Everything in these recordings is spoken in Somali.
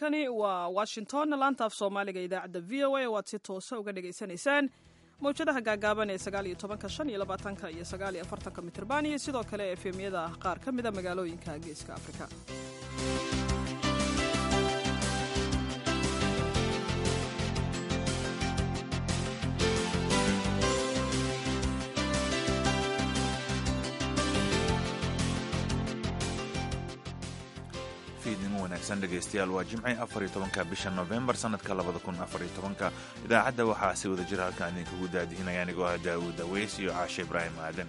halkani waa washington laanta af soomaaliga idaacadda v o a waad si toosa uga dhagaysanaysaan mawjadaha gaagaaban ee sagaaliyo tobanka shan iyo labaatanka iyo sagaaliyo afartanka mitrban iyo sidoo kale efemyada qaar ka mida magaalooyinka geeska afrika fiidnimo wanaagsan dhegaystayaal waa jimcii afar iyo tobanka bisha nofembar sanadka labada kun afar iyo tobanka idaacadda waxaa si wada jira halkaan idinkugu daadihinaya anigoo ah daawuud aweys iyo caashe ibraahim aadan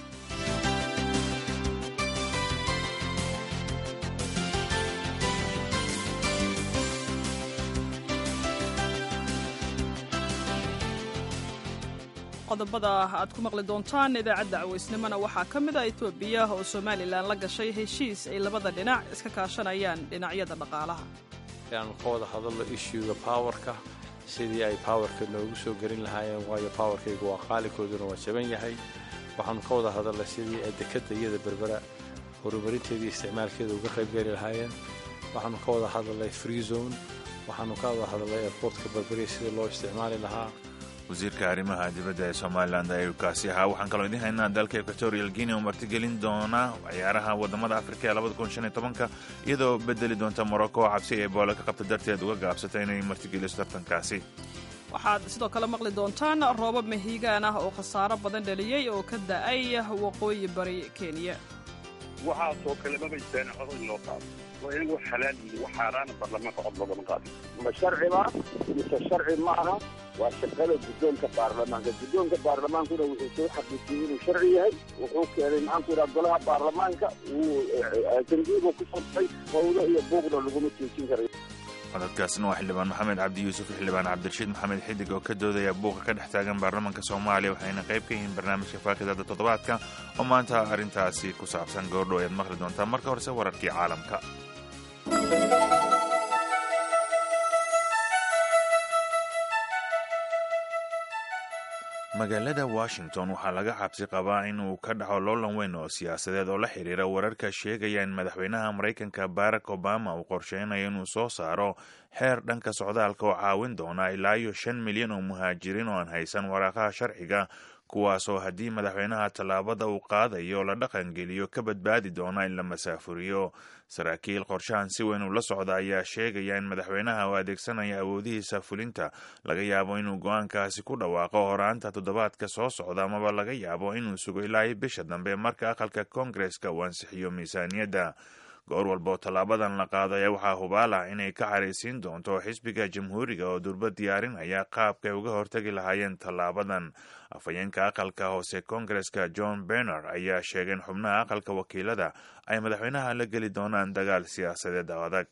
qodobada aad ku maqli doontaan idaacadda cawaysnimona waxaa ka mid a etoobiya oo somalilan la gashay heshiis ay labada dhinac iska kaashanayaan dhinacyada dhaqaalaha inaanu ka wada hadalno ishuuga powerka sidii ay powerka noogu soo gelin lahaayeen waayo powerkaygu waa qaalikooduna waa jaban yahay waxaanu ka wada hadalnay sidii ay dekadda iyada berbera horumarinteedii isticmaalkeeda uga qaybgeli lahaayeen waxaanu ka wada hadalnay free zone waxaanu ka wada hadalnay airportka berberiya sidii loo isticmaali lahaa wasiirka arrimaha dibadda ee somalilan ayuu kaasi ahaa waxaan kaloo idiin haynaa dalka equatorial guinea oo martigelin doona ciyaaraha wadamada afrika ee labada kun shan iyo tobanka iyadoo bedeli doonta morocco oo cabsi ee boole ka qabta darteed uga gaabsata inay martigeliso tartankaasi waxaad sidoo kale maqli doontaan roobab mahiigaan ah oo khasaaro badan dhaliyey oo ka da'ay waqooyi bari kenya waxaasoo kale mabaysaan cod in loo qaado waa inagoo xalaal yihi wax xaaraana baarlamaanka cod loogama qaadin ma sharciba mise sharci maaha waa shaqada guddoonka baarlamaanka guddoonka baarlamaankuna wuxuu soo xaqiijiyey inuu sharci yahay wuxuu keenay maxaanku yidhaha golaha baarlamaanka wuu jandiibu ku furtay howlo iyo buuqna laguma joojin karayo codadkaasna waa xildhibaan maxamed cabdi yuusuf iyo xildhibaan cabdirashiid maxamed xidig oo ka doodaya buuqa ka dhex taagan baarlamaanka soomaaliya waxayna qayb ka yihiin barnaamijka faakidada toddobaadka oo maanta arrintaasi ku saabsan goordhow ayaad maqli doontaa marka horese wararkii caalamka magaalada washington waxaa laga cabsi qabaa in uu ka dhaco loolan weyn oo siyaasadeed oo la xiriira wararka sheegaya in madaxweynaha maraykanka barack obama uu qorsheynayo inuu soo saaro xeer dhanka socdaalka oo caawin doona ilaa iyo shan milyan oo muhaajiriin oo aan haysan waraaqaha sharciga kuwaasoo haddii madaxweynaha tallaabada uu qaadayo la dhaqangeliyo ka badbaadi doona in la masaafuriyo saraakiil qorshahan si weyn ula socda ayaa sheegaya in madaxweynaha uu adeegsanaya awoodihiisa fulinta laga yaabo inuu go-aankaasi ku dhawaaqo horaanta toddobaadka soo socda amaba laga yaabo inuu sugo ilaa iyo bisha dambe marka aqalka koongareska uu ansixiyo miisaaniyadda goor walba oo tallaabadan la qaado ayaa waxaa hubaal ah inay ka xaraysiin doonto xisbiga jamhuuriga oo durba diyaarinaya qaabkay uga hortagi lahaayeen tallaabadan afhayeenka aqalka hoose koongareska john berner ayaa sheegay in xubnaha aqalka wakiilada ay madaxweynaha la geli doonaan dagaal siyaasadeed adag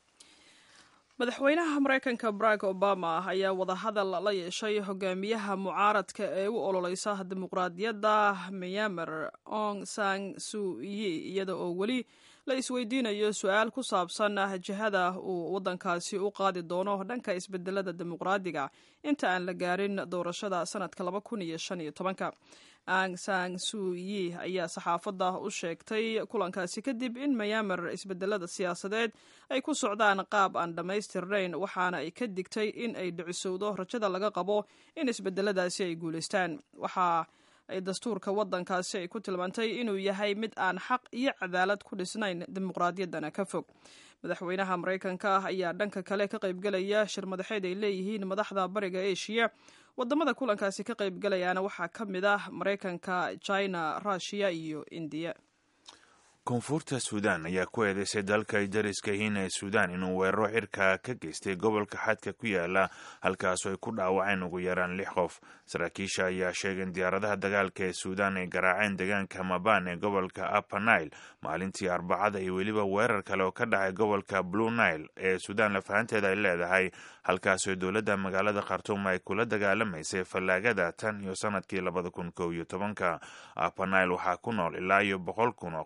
madaxweynaha maraykanka barack obama ayaa wadahadal la yeeshay hogaamiyaha mucaaradka ee u ololeysa dimuqraadiyadda myanmar ong sang suyi iyada oo weli la isweydiinayo su-aal ku saabsan jihada uu waddankaasi u qaadi doono dhanka isbedelada dimuqraadiga inta aan la gaarin doorashada sanadka laba kun iyo shan iyo tobanka ang sang suyi ayaa saxaafadda u sheegtay kulankaasi kadib in mayaamar isbedelada siyaasadeed ay ku socdaan qaab aan dhammaystirnayn waxaana ay ka digtay in ay dhicisowdo rajada laga qabo in isbedeladaasi ay guulaystaan waxaa ay dastuurka waddankaasi ay ku tilmaantay inuu yahay mid aan xaq iyo cadaalad ku dhisnayn dimuqraadiyaddana ka fog madaxweynaha maraykanka ayaa dhanka kale ka qaybgelaya shir madaxeed ay leeyihiin madaxda bariga eshiya wadamada kulankaasi ka qaybgelayaana waxaa ka mid ah maraykanka china rushiya iyo indiya koonfurta suudaan ayaa ku eedeysay dalka ay dariska yihiin ee suudaan inuu weeraro cirka ka geystay gobolka xadka ku yaala halkaasoo ay ku dhaawaceen ugu yaraan lix qof saraakiisha ayaa sheegay in diyaaradaha dagaalka ee suudaan ay garaaceen deegaanka maban ee gobolka upper nile maalintii arbacada iyo weliba weerar kale oo ka dhacay gobolka blue nile ee suudaan lafahanteeda ay leedahay halkaasoo dowladda magaalada khartuum ay kula dagaalamaysay fallaagada tan iyo sanadkii labada kun kow iyo tobanka upper nile waxaa ku nool ilaa iyo boqol kun oo qof oo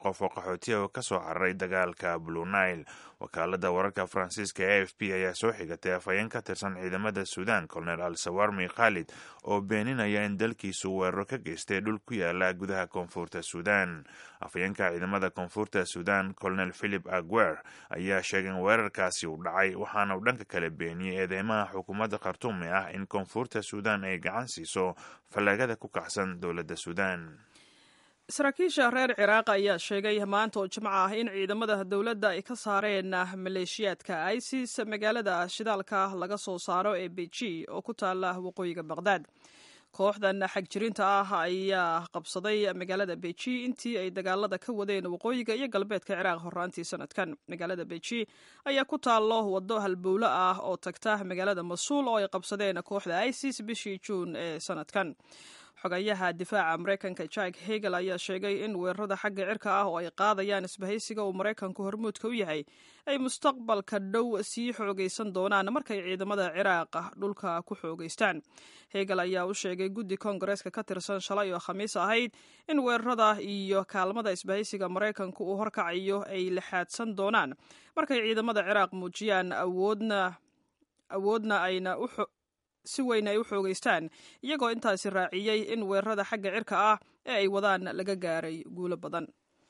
qaxootiya oo kasoo cararay dagaalka blue nile wakaalada wararka faransiiska e f p ayaa soo xigatay afhayeen ka tirsan ciidamada suudan colonel al sawarmi khalid oo beeninaya in dalkiisu weeraro ka geystay dhul ku yaala gudaha koonfurta suudan afhayeenka ciidamada koonfurta suudan colonel philip aguer ayaa sheegay in weerarkaasi uu dhacay waxaana uu dhanka kale beeniyey eedeymaha xukuumadda khartuumi ah in koonfurta suudan ay gacan siiso fallaagada ku kacsan dowladda suudan saraakiisha reer ciraaq ayaa sheegay maanta oo jimco ah in ciidamada dowladda ay ka saareen maleeshiyaadka isis magaalada shidaalka laga soo saaro ee beji oo ku taala waqooyiga baqhdaad kooxdan xagjirinta ah ayaa qabsaday magaalada beji intii ay dagaalada ka wadeen waqooyiga iyo galbeedka ciraaq horaantii sanadkan magaalada beji ayaa ku taallo waddo halbowlo ah oo tagta magaalada masuul oo ay qabsadeen kooxda isis bishii juun ee sanadkan xogayaha difaaca maraykanka jack hegel ayaa sheegay in weerarada xagga cirka ah oo ay qaadayaan isbahaysiga uu maraykanku hormuudka u yahay ay mustaqbalka dhow sii xoogaysan doonaan markay ciidamada ciraaq dhulka ku xoogaystaan hegel ayaa u sheegay guddi koongareeska ka tirsan shalay oo khamiis ahayd in weerarada iyo kaalmada isbahaysiga maraykanku uu horkacayo ay lixaadsan doonaan markay ciidamada ciraaq muujiyaan awoodna awoodna ayna si weyn ay u xoogaystaan iyagoo intaasi raaciyey in weerarada xagga cirka ah ee ay wadaan laga gaaray guulo badan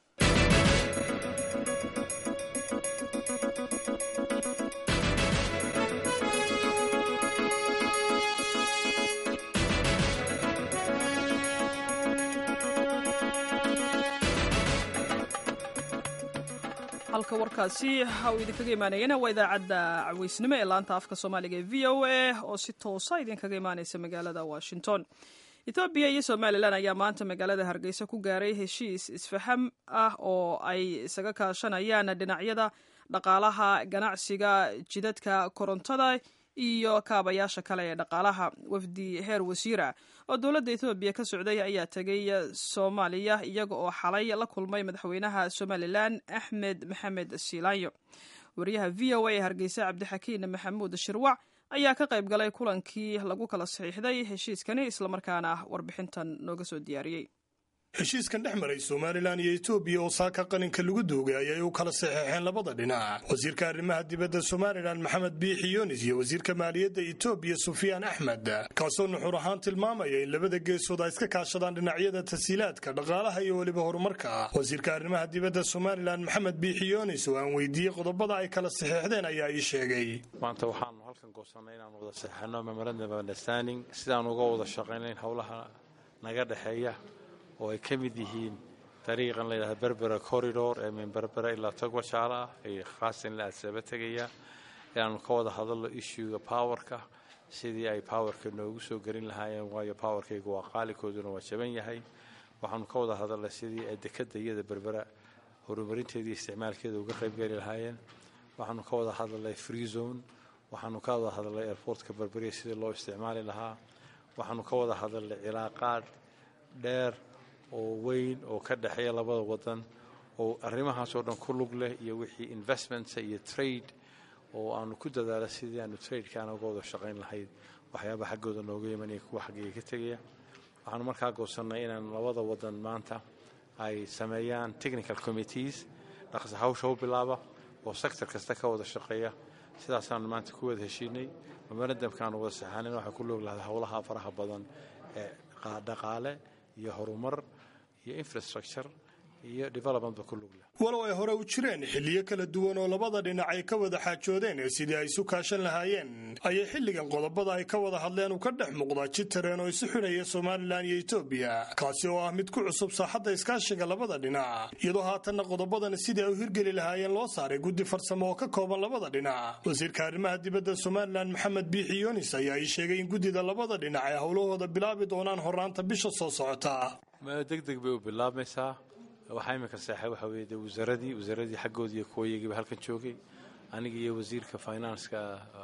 halka warkaasi uu idinkaga imaanayana waa idaacadda caweysnimo ee laanta afka soomaaliga ee v o a oo si toosa idinkaga imaaneysa magaalada washington etoobiya iyo somalilan ayaa maanta magaalada hargeysa ku gaaray heshiis isfaham ah oo ay isaga kaashanayaan dhinacyada dhaqaalaha ganacsiga jidadka korontada iyo kaabayaasha kale ee dhaqaalaha wafdi heer wasiira oo dowladda etoobiya ka socday ayaa tegay soomaaliya iyaga oo xalay la kulmay madaxweynaha somalilan axmed maxamed siilaanyo wariyaha v o a ee hargeysa cabdixakiin maxamuud shirwac ayaa ka qayb galay kulankii lagu kala saxiixday heshiiskani islamarkaana warbixintan nooga soo diyaariyey heshiiskan dhex maray somalilan iyo etoobiya oo saaka qaninka lagu duugay ayay u kala saxeexeen labada dhinac wasiirka arrimaha dibadda somalilan maxamed biixi yunis iyo wasiirka maaliyadda etoobiya sufyaan axmed kaasoo nuxur ahaan tilmaamaya in labada geesood ay iska kaashadaan dhinacyada tasiilaadka dhaqaalaha iyo weliba horumarka wasiirka arrimaha dibadda somalilan maxamed biixi yunis oo aan weydiiyey qodobada ay kala saxeexdeen ayaa ii sheegay maanta waxaanu halkan goosannay inaan wada saxeexno memorandum of understanding sidaan uga wada shaqaynayn howlaha naga dhexeeya oo ay ka mid yihiin dariiqan layidhahda berbera corridor ee min berbera ilaa togwajaala ah ee khaasan la adsaba tegaya inaanu ka wada hadalno issuega powerka sidii ay powerka noogu soo gelin lahaayeen waayo powerkaygu waa qaalikooduna waa jaban yahay waxaanu ka wada hadalnay sidii ay dekadda iyada berbera horumarinteedii isticmaalkeeda uga qaybgeli lahaayeen waxaanu ka wada hadalnay free zone waxaanu ka wada hadalnay airportka berberiya sidii loo isticmaali lahaa waxaanu ka wada hadalnay cilaaqaad dheer oo weyn oo ka dhexeeya labada wadan oo arrimahaasoo dhan ku lug leh iyo wixii investments iyo trade oo aanu ku dadaala sidii aanu tradekaana uga wada shaqayn lahayd waxyaaba xaggooda nooga imanaya kuwa xaggayga ka tegaya waxaanu markaa goosannay inaan labada wadan maanta ay sameeyaan technical committees dhaqsa hawsha u bilaaba oo sector kasta ka wada shaqeeya sidaasaanu maanta ku wada heshiinay memorandumkaanu wada saxaanin waxay ku log lahaday howlaha faraha badan ee dhaqaale iyo horumar iyo infrastructure iyo developmentba ku lug leh walow ay hore u jireen xilliyo kala duwan oo labada dhinac ay ka wada xaajoodeen sidii ay isu kaashan lahaayeen ayay xilligan qodobada ay ka wada hadleen uu ka dhex muuqdaa jid tareen oo isu xidhaya somalilan iyo etoobiya kaasi oo ah mid ku cusub saaxadda iskaashiga labada dhinac iyadoo haatanna qodobadan sidii ay u hirgeli lahaayeen loo saaray guddi farsamo oo ka kooban labada dhinac wasiirka arrimaha dibadda somalilan maxamed biixi yunis ayaa ii sheegay in guddida labada dhinac ay howlahooda bilaabi doonaan horaanta bisha soo socota deg deg bay u bilaabmaysaa waxaa iminka seexay waxaa weeye dee wasaaradii wasaaradii xaggoodii iyo kuwayagiiba halkan joogay aniga iyo wasiirka finanska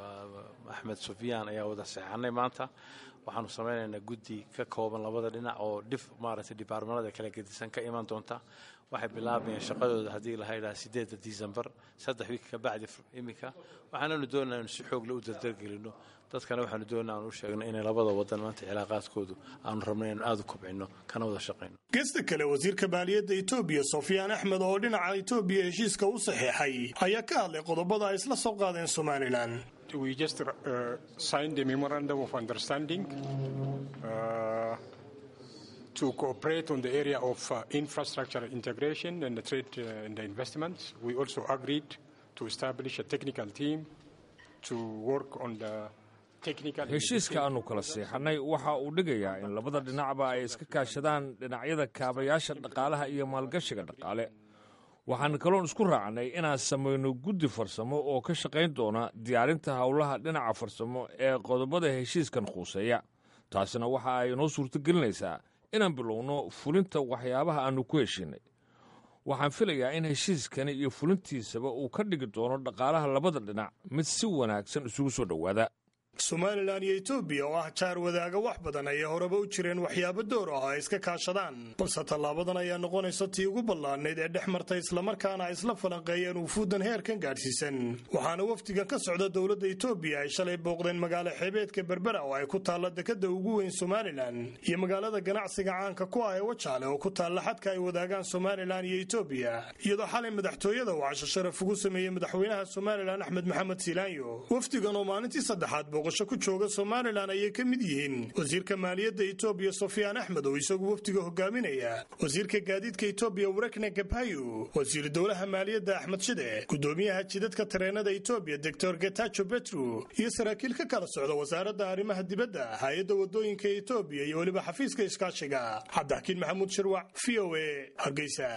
axmed sufyaan ayaa wada seexanay maanta waxaanu samaynaynaa guddi ka kooban labada dhinac oo dhif maaragtay dibaarmanada kala gedisan ka iman doonta waxay bilaabayaan shaqadooda haddii la haydhaha sideedda december saddex wiik ka bacdi iminka waxaananu doonaa inu si xoogle u dardargelino dadkana waxaanu doonaa aanu u sheegno inay labada wadan maanta cilaaqaadkoodu aanu rabno inanu aada u kobcino kana wada shaqayno gesta kale wasiirka maaliyadda etoobiya sofyaan axmed oo dhinaca etoobiya heshiiska u saxiixay ayaa ka hadlay qodobada ay isla soo qaadeen somalilan We just uh, signed a memorandum of understanding uh, to cooperate on the area of uh, infrastructure integration and the trade uh, and the investments. We also agreed to establish a technical team to work on the technical. heshiiska aanu kala seexannay waxa uu dhigayaa in labada dhinacba ay iska kaashadaan dhinacyada kaabayaasha dhaqaalaha iyo maalgashiga dhaqaale waxaan kaloon isku raacnay inaan samayno guddi farsamo oo ka shaqayn doona diyaarinta howlaha dhinaca farsamo ee qodobada heshiiskan khuuseeya taasina waxa ay inoo suurtogelinaysaa inaan bilowno fulinta waxyaabaha aannu ku heshiinay waxaan filayaa in heshiiskani iyo fulintiisaba uu ka dhigi doono dhaqaalaha labada dhinac mid si wanaagsan isugu soo dhowaada somalilan iyo etoobiya oo ah jaar wadaaga wax badan ayay horeba u jireen waxyaabo door ah ay iska kaashadaan balse tallaabadan ayaa noqonaysa tii ugu ballaadnayd ee dhex martay islamarkaana ay isla falanqeeyeen wufuuddan heerkan gaadhsiisan waxaana wafdigan ka socda dowladda etoobiya ay shalay booqdeen magaalo xeebeedka berbera oo ay ku taalla dekadda ugu weyn somalilan iyo magaalada ganacsiga caanka ku ah ee wajaale oo ku taalla xadka ay wadaagaan somalilan iyo etoobiya iyadoo xalay madaxtooyada uu casho sharaf ugu sameeyey madaxweynaha somalilan axmed maxamed siilaanyo wafdigan oo maalintii saddexaad booqasho ku jooga somalilan ayay ka mid yihiin wasiirka maaliyadda etoobiya sofyaan axmed oo isagu wafdiga hogaaminaya wasiirka gaadiidka etoobiya warekne gabhayo wasiiru dowlaha maaliyadda axmed shide gudoomiyaha jidadka tareenada etoobiya doctor getajo betru iyo saraakiil ka kala socda wasaaradda arrimaha dibadda hay-adda wadooyinka etoobiya iyo weliba xafiiska iskaashiga cabdixakiin maxamuud shirwac v o a hargeysa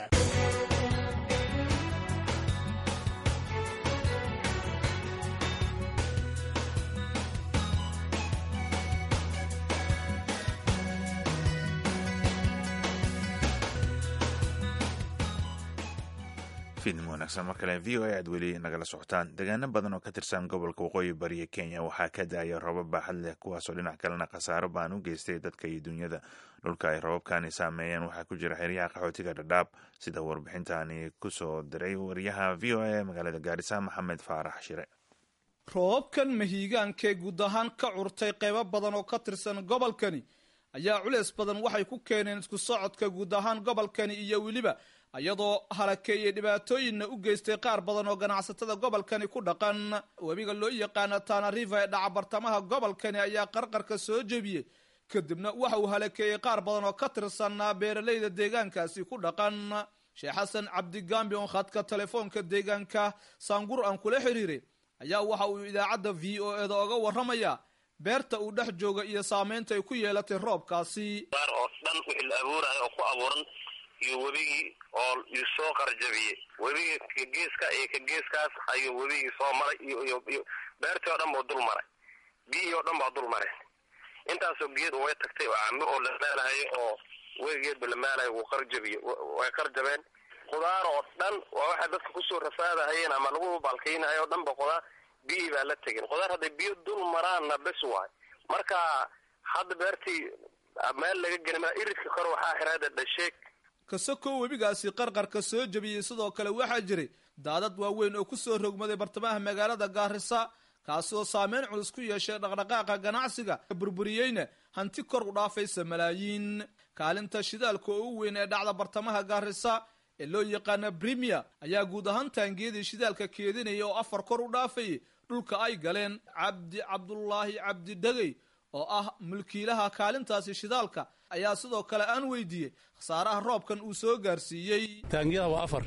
fiidnimo wanaagsan mar kale v o a aad weli nagala socotaan deegaano badan oo ka tirsan gobolka waqooyi bariya kenya waxaa ka da-aya roobab baaxad leh kuwaasoo dhinac kalena khasaaro baan u geystay dadka iyo dunyada dhulka ay robabkani saameeyeen waxaa ku jira xeryaha qaxootiga dhadhaab sida warbixintani kusoo diray wariyaha v o a magaalada gaarisa maxamed faarax shire roobabkan mahiigaankee guud ahaan ka curtay qaybo badan oo ka tirsan gobolkani ayaa culeys badan waxay ku keeneen isku socodka guud ahaan gobolkani iyo weliba iyadoo halakeeyey dhibaatooyinna u geystay qaar badan oo ganacsatada gobolkani ku dhaqan webiga loo yaqaana tana riva ee dhaca bartamaha gobolkani ayaa qarqarka soo jebiyey kadibna waxa uu halakeeyey qaar badan oo ka tirsanaa beeralayda deegaankaasi ku dhaqan sheekh xasan cabdigambi oo khadka telefoonka deegaanka saangur aan kula xiriiray ayaa waxa uu idaacadda v o eda oga warramaya beerta uu dhex jooga iyo saamaynta ay ku yeelatay roobkaasi oo dhan wixii la abuurayo oo ku abuuran iyo webigii oo soo qarjabiyey webigii ka geeska iyo ka geeskaas ayuu webigii soo maray iyo beertii oo dhan buu dul maray biyihii oo dhan baa dul maray intaasoo geed way tagtay oo cambo oo la maalahayo oo webigeedba la maalayo wuu qarjabiye way qarjabeen khudaar oo dhan waa waxay dadka kusoo rafaadahayeen ama lagu baalkaynayo o dhan ba khudaar biyihii baa la tegin khudaar hadday biyo dul maraanna bes waay marka hadda beertii meel laga geli maa iridka kor waxaa xiraada dhasheeg kasakoo webigaasi qarqarka soo jebiyey sidoo kale waxaa jiray daadad waaweyn oo kusoo rogmaday bartamaha magaalada gaarisa kaasi oo saameyn culus ku yeeshay dhaqdhaqaaqa ganacsiga burburiyeyna hanti kor u dhaafaysa malaayiin kaalinta shidaalka oo u weyn ee dhacda bartamaha gaarisa ee loo yaqaana brimier ayaa guud ahaan taangiyadii shidaalka keedinaya oo afar kor u dhaafayay dhulka ay galeen cabdi cabdulaahi cabdi dhegey oo ah mulkiilaha kaalintaasi shidaalka ayaa sidoo kale aan weydiiyey khasaaraha roobkan uu soo gaarsiiyey taangiyada waa afar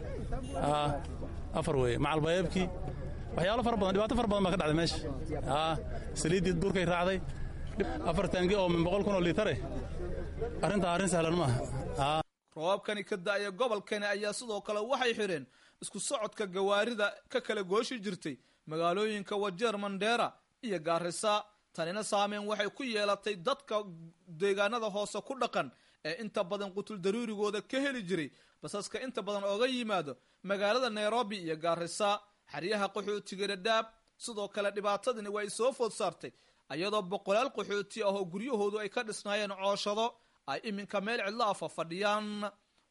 afar weeye macalbayeebkii waxyaalo fara badan dhibaato fara badan baa ka dhacday meesha saliiddii duurkay raacday afar taangi oo min boqol kun oo liitare arrintaa arrin sahlan maaha roobabkani ka da-aya gobolkani ayaa sidoo kale waxay xidheen isku socodka gawaarida ka kala gooshi jirtay magaalooyinka wajeer mandheera iyo gaarisa tanina saameyn waxay ku yeelatay dadka deegaanada hoose ku dhaqan ee inta badan qutul daruurigooda ka heli jiray basaska inta badan ooga yimaado magaalada nairobi iyo gaarisa xeryaha qaxootiga dhadhaab sidoo kale dhibaatadani way soo food saartay iyadoo boqolaal qaxooti ah oo guryahoodu ay ka dhisnaayeen cooshado ay iminka meel cidlo afa fadhiyaan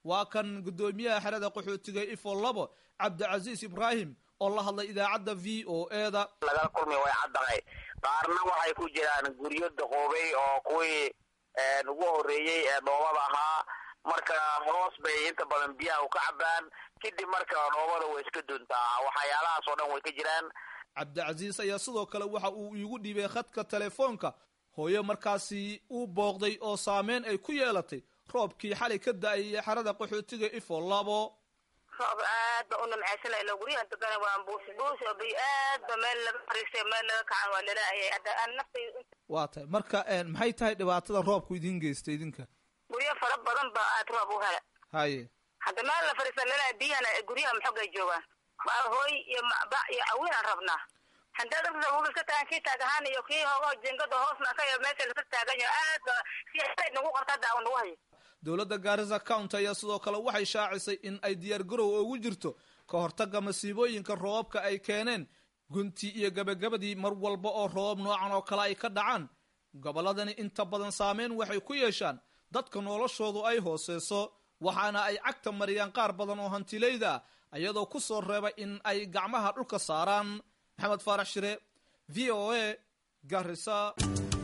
waa kan guddoomiyaha xerada qaxootiga ifo labo cabdicasiis ibraahim oo la hadlay idaacadda v o eda lagala kulmay way caddahay qaarna waxay ku jiraan guryo daqoobay oo kuwii ugu horreeyey ee dhoobada ahaa marka hoos bay inta badan biyaha u ka cabaan kadib marka dhoobada way iska duntaa waxyaalahaas oo dhan way ka jiraan cabdicasiis ayaa sidoo kale waxa uu iigu dhiibay khadka telefoonka hooyo markaasi uu booqday oo saameyn ay ku yeelatay roobkii xalay ka da-ayay xerada qaxootiga ifo labo roob aad ba u nimcaysan ila guryahan degana waan buusi buusi oo biyo aad ba meel laga fariistay meel laga kacan waa lalaayay hadda aan naftay waa tahay marka maxay tahay dhibaatada roobku idin geystay idinka guryo fara badan ba aad roob u hela haye hadda meel la fariista lalaaya biyahana guryaha maxoogay joogaan hooy iyo bac iyo cawiin aan rabnaa haddaad rabka ka tagan kii taagahaan iyo kii hoogaho jingada hoosna ka iyo meesha laka taagan yaho aad ba si nagu qarta daawo nagu hayo dowladda gaarisa county ayaa sidoo kale waxay shaacisay in ay diyaar garow ugu jirto ka hortagga masiibooyinka roobabka ay keeneen guntii iyo gebagabadii mar walba oo roobab noocan oo kale ay ka dhacaan gobolladani inta badan saameyn waxay ku yeeshaan dadka noloshoodu ay hooseyso waxaana ay cagta mariyaan qaar badan oo hantilayda ah iyadoo ku soo reebay in ay gacmaha dhulka saaraan maxamed faarax shire v o a garisa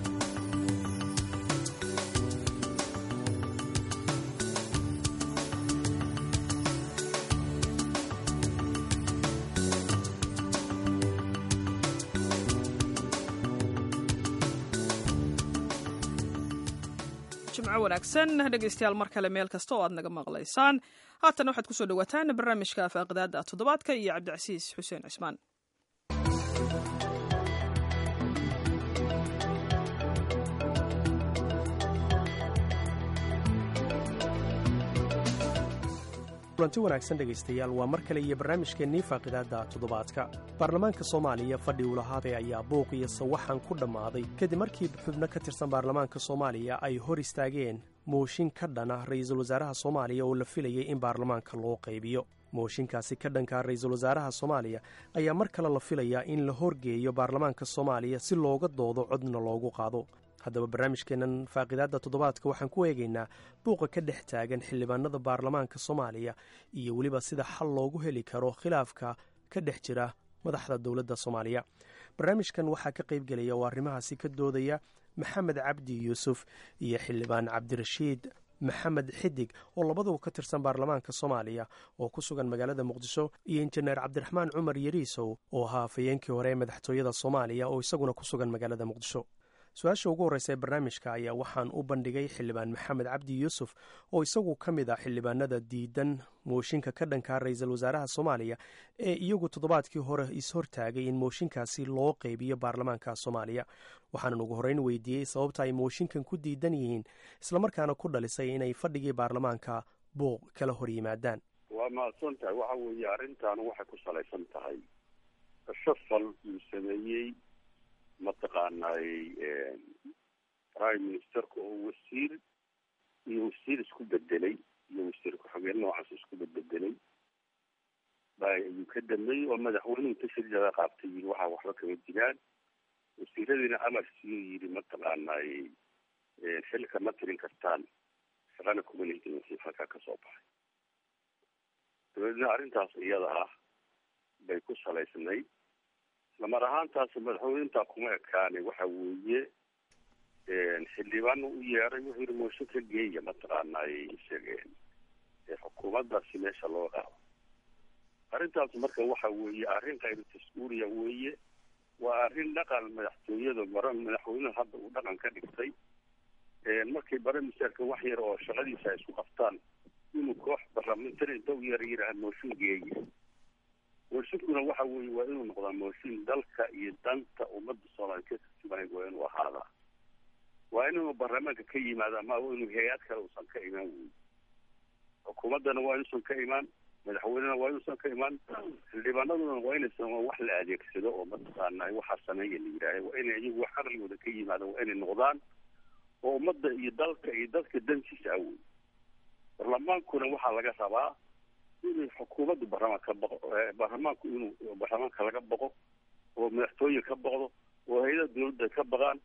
jimco wanaagsan dhegaystayaal mar kale meel kasta oo aad naga maqlaysaan haatan waxaad kusoo dhawaataan barnaamijka faaqidaada toddobaadka iyo cabdicasiis xuseen cismaan kulanti wanaagsan dhegaystayaal waa mar kale iyo barnaamijkeennii faaqidaadda toddobaadka baarlamaanka soomaaliya fadhi ulahaabee ayaa buuq iyo sawaxan ku dhammaaday kadib markii xubno ka tirsan baarlamaanka soomaaliya ay hor istaageen mooshin ka dhana ra'iisul wasaaraha soomaaliya oo la filayay in baarlamaanka loo qaybiyo mooshinkaasi ka dhanka ra'iisul wasaaraha soomaaliya ayaa mar kale la filayaa in la horgeeyo baarlamaanka soomaaliya si looga doodo codna loogu qaado haddaba barnaamijkeennan faaqidaadda toddobaadka waxaan ku eegaynaa buuqa ka dhex taagan xildhibaanada baarlamaanka soomaaliya iyo weliba sida xal loogu heli karo khilaafka ka dhex jira madaxda dowladda soomaaliya barnaamijkan waxaa ka qaybgelaya oo arrimahaasi ka doodaya maxamed cabdi yuusuf iyo xildhibaan cabdirashiid maxamed xidig oo labaduba ka tirsan baarlamaanka soomaaliya oo ku sugan magaalada muqdisho iyo injineer cabdiraxmaan cumar yariisow oo ahaa afhayeenkii hore ee madaxtooyada soomaaliya oo isaguna ku sugan magaalada muqdisho su-aasha ugu horreysa ee barnaamijka ayaa waxaan u bandhigay xildhibaan maxamed cabdi yuusuf oo isagu ka mid ah xildhibaanada diidan mooshinka ka dhanka ra'iisul wasaaraha soomaaliya ee iyagu toddobaadkii hore is-hortaagay in mooshinkaasi loo qaybiyo baarlamaanka soomaaliya waxaanan ugu horreyn weydiiyey sababta ay mooshinkan ku diidan yihiin islamarkaana ku dhalisay inay fadhigii baarlamaanka buuq kala hor yimaadaan waa mahadsan tahay waxa weeye arrintan waxay ku salaysan tahay shafal uu sameeyey mataqaanay prime ministerka oo wasiir iyo wasiir isku bedelay iyo wasiir ku-xigeen noocaas isku bedbedelay ayuu ka dambeeyey oo madaxweynuhu tashriica qaabtay yiri waxaa waxba kama jiraan wasiiradiina amar siiyo yiri mataqaanay xilka ma tirin kartaan shaqana kuma lehdin wasiir halkaa kasoo baxay dabeedna arrintaas iyada ah bay ku salaysnayd islamar ahaantaas madaxweynentaa kuma ekaane waxa weeye xildhibaan u yeeray wuxuu yihi mooshin ka geeya mataqaanay sheegeen xukuumaddaasi meesha loo qaado arrintaas marka waxa weeye arrin khayru tas-uuliya weeye waa arrin dhaqan madaxtooyada mara madaxweynuhu hadda uu dhaqan ka dhigtay markay bare misaarka wax yar oo shaqadiisa ay isku qabtaan inuu koox barlamentari inta u yara yidhaha mooshin geeya mooshinkuna waxa weeye waa inuu noqdaa mooshin dalka iyo danta ummadda soomaaliya ka turjumanay waa inuu ahaadaa waa inuu baarlamaanka ka yimaada ama inuu hay-ad kale uusan ka imaan wey xukuumaddana waa inuusan ka imaan madaxweynena waa inuusan ka imaan xildhibaanaduna waa inaysan wax la adeegsado oo mataqaana waxaa sameeya la yidhaaha waa inay iyagu wax aqligooda ka yimaada waa inay noqdaan oo ummadda iyo dalka iyo dadka dantiisa awey baarlamaankuna waxaa laga rabaa inuu xukuumaddu baarlamaan ka boqo baarlamaanku inuu baarlamaanka laga boqo oo madaxtooye ka boqdo oo hay-adaha dawladda ka baqaan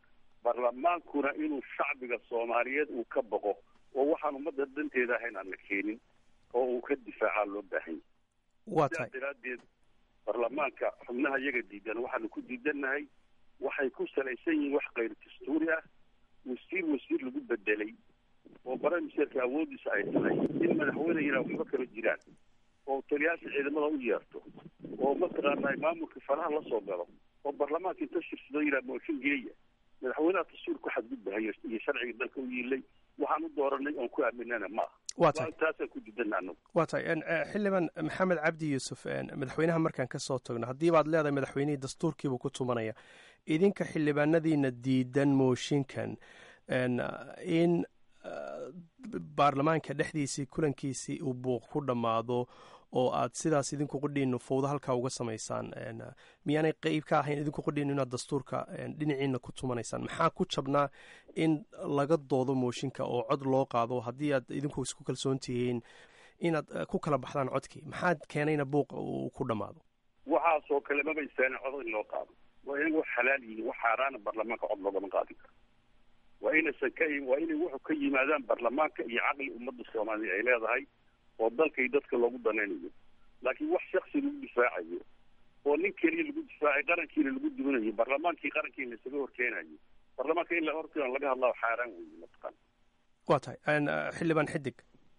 baarlamaankuna inuu shacbiga soomaaliyeed uu ka boqo oo waxaan ummadda danteeda ahayn aan la keenin oo uu ka difaacaa loo baahan waa yahay tahay sidaa daraaddeed baarlamaanka xubnaha iyaga diidan waxaanu ku diidannahay waxay ku salaysan yihiin wax kayr dastuuri ah wasiir wasiir lagu bedelay oo baramiserka awoodiisa ay tahay in madaxweyne yidhaha waxba kala jiraan oo taliyaasha ciidamada u yeerto oo mataqaanaa maamulka faraha la soo galo oo baarlamaanka inta shirsado yidhaha mooshin geeya madaxweynaha dastuurka xadgudbahayo iyo sharciga dalka u yiilay waxaan u dooranay oon ku aaminana ma aha Waa tahay. taasaan ku diidana anagu waa tahay en, eh, xildhibaan maxamed cabdi yuusuf en, madaxweynaha markaan ka soo tagno haddii baad leedahay madaxweynihii dastuurkiibuu ku tumanaya idinka xildhibaanadiina diidan mooshinkan en, in eh, baarlamaanka dhexdiisii kulankiisii uu buuq ku dhammaado oo aad sidaas idinku qudhiinu fowdo halkaa uga samaysaan en, miyaanay qeyb ka ahayn idinku qudhiinu inaad dastuurka en, dhinaciina ku tumanaysaan maxaa ku jabnaa in laga doodo mooshinka oo cod loo qaado haddii aad idinku isku kalsoon tihiin inaad eh, ku kala baxdaan codkii maxaa keenayna buuqa uu ku dhammaado waxaasoo kale maba istaahin cod in loo qaado waa inay wax xalaal yihiin wax xaaraana baarlamaanka cod loogama qaadin karo waa inaysan ka waa inay wuxu ka yimaadaan baarlamaanka iyo caqli ummadda soomaaliya ay leedahay oo dalka iyo dadka loogu danaynayo laakiin wax shaksi lagu difaacayo oo nin keliya lagu difaacay qarankiina lagu duwanayo baarlamaankii qarankiina laisaga horkeenayo baarlamaanka in la horkeeno laga hadlaa xaaraan weeye mataqaan waa tahay en, eh, xildhibaan xidig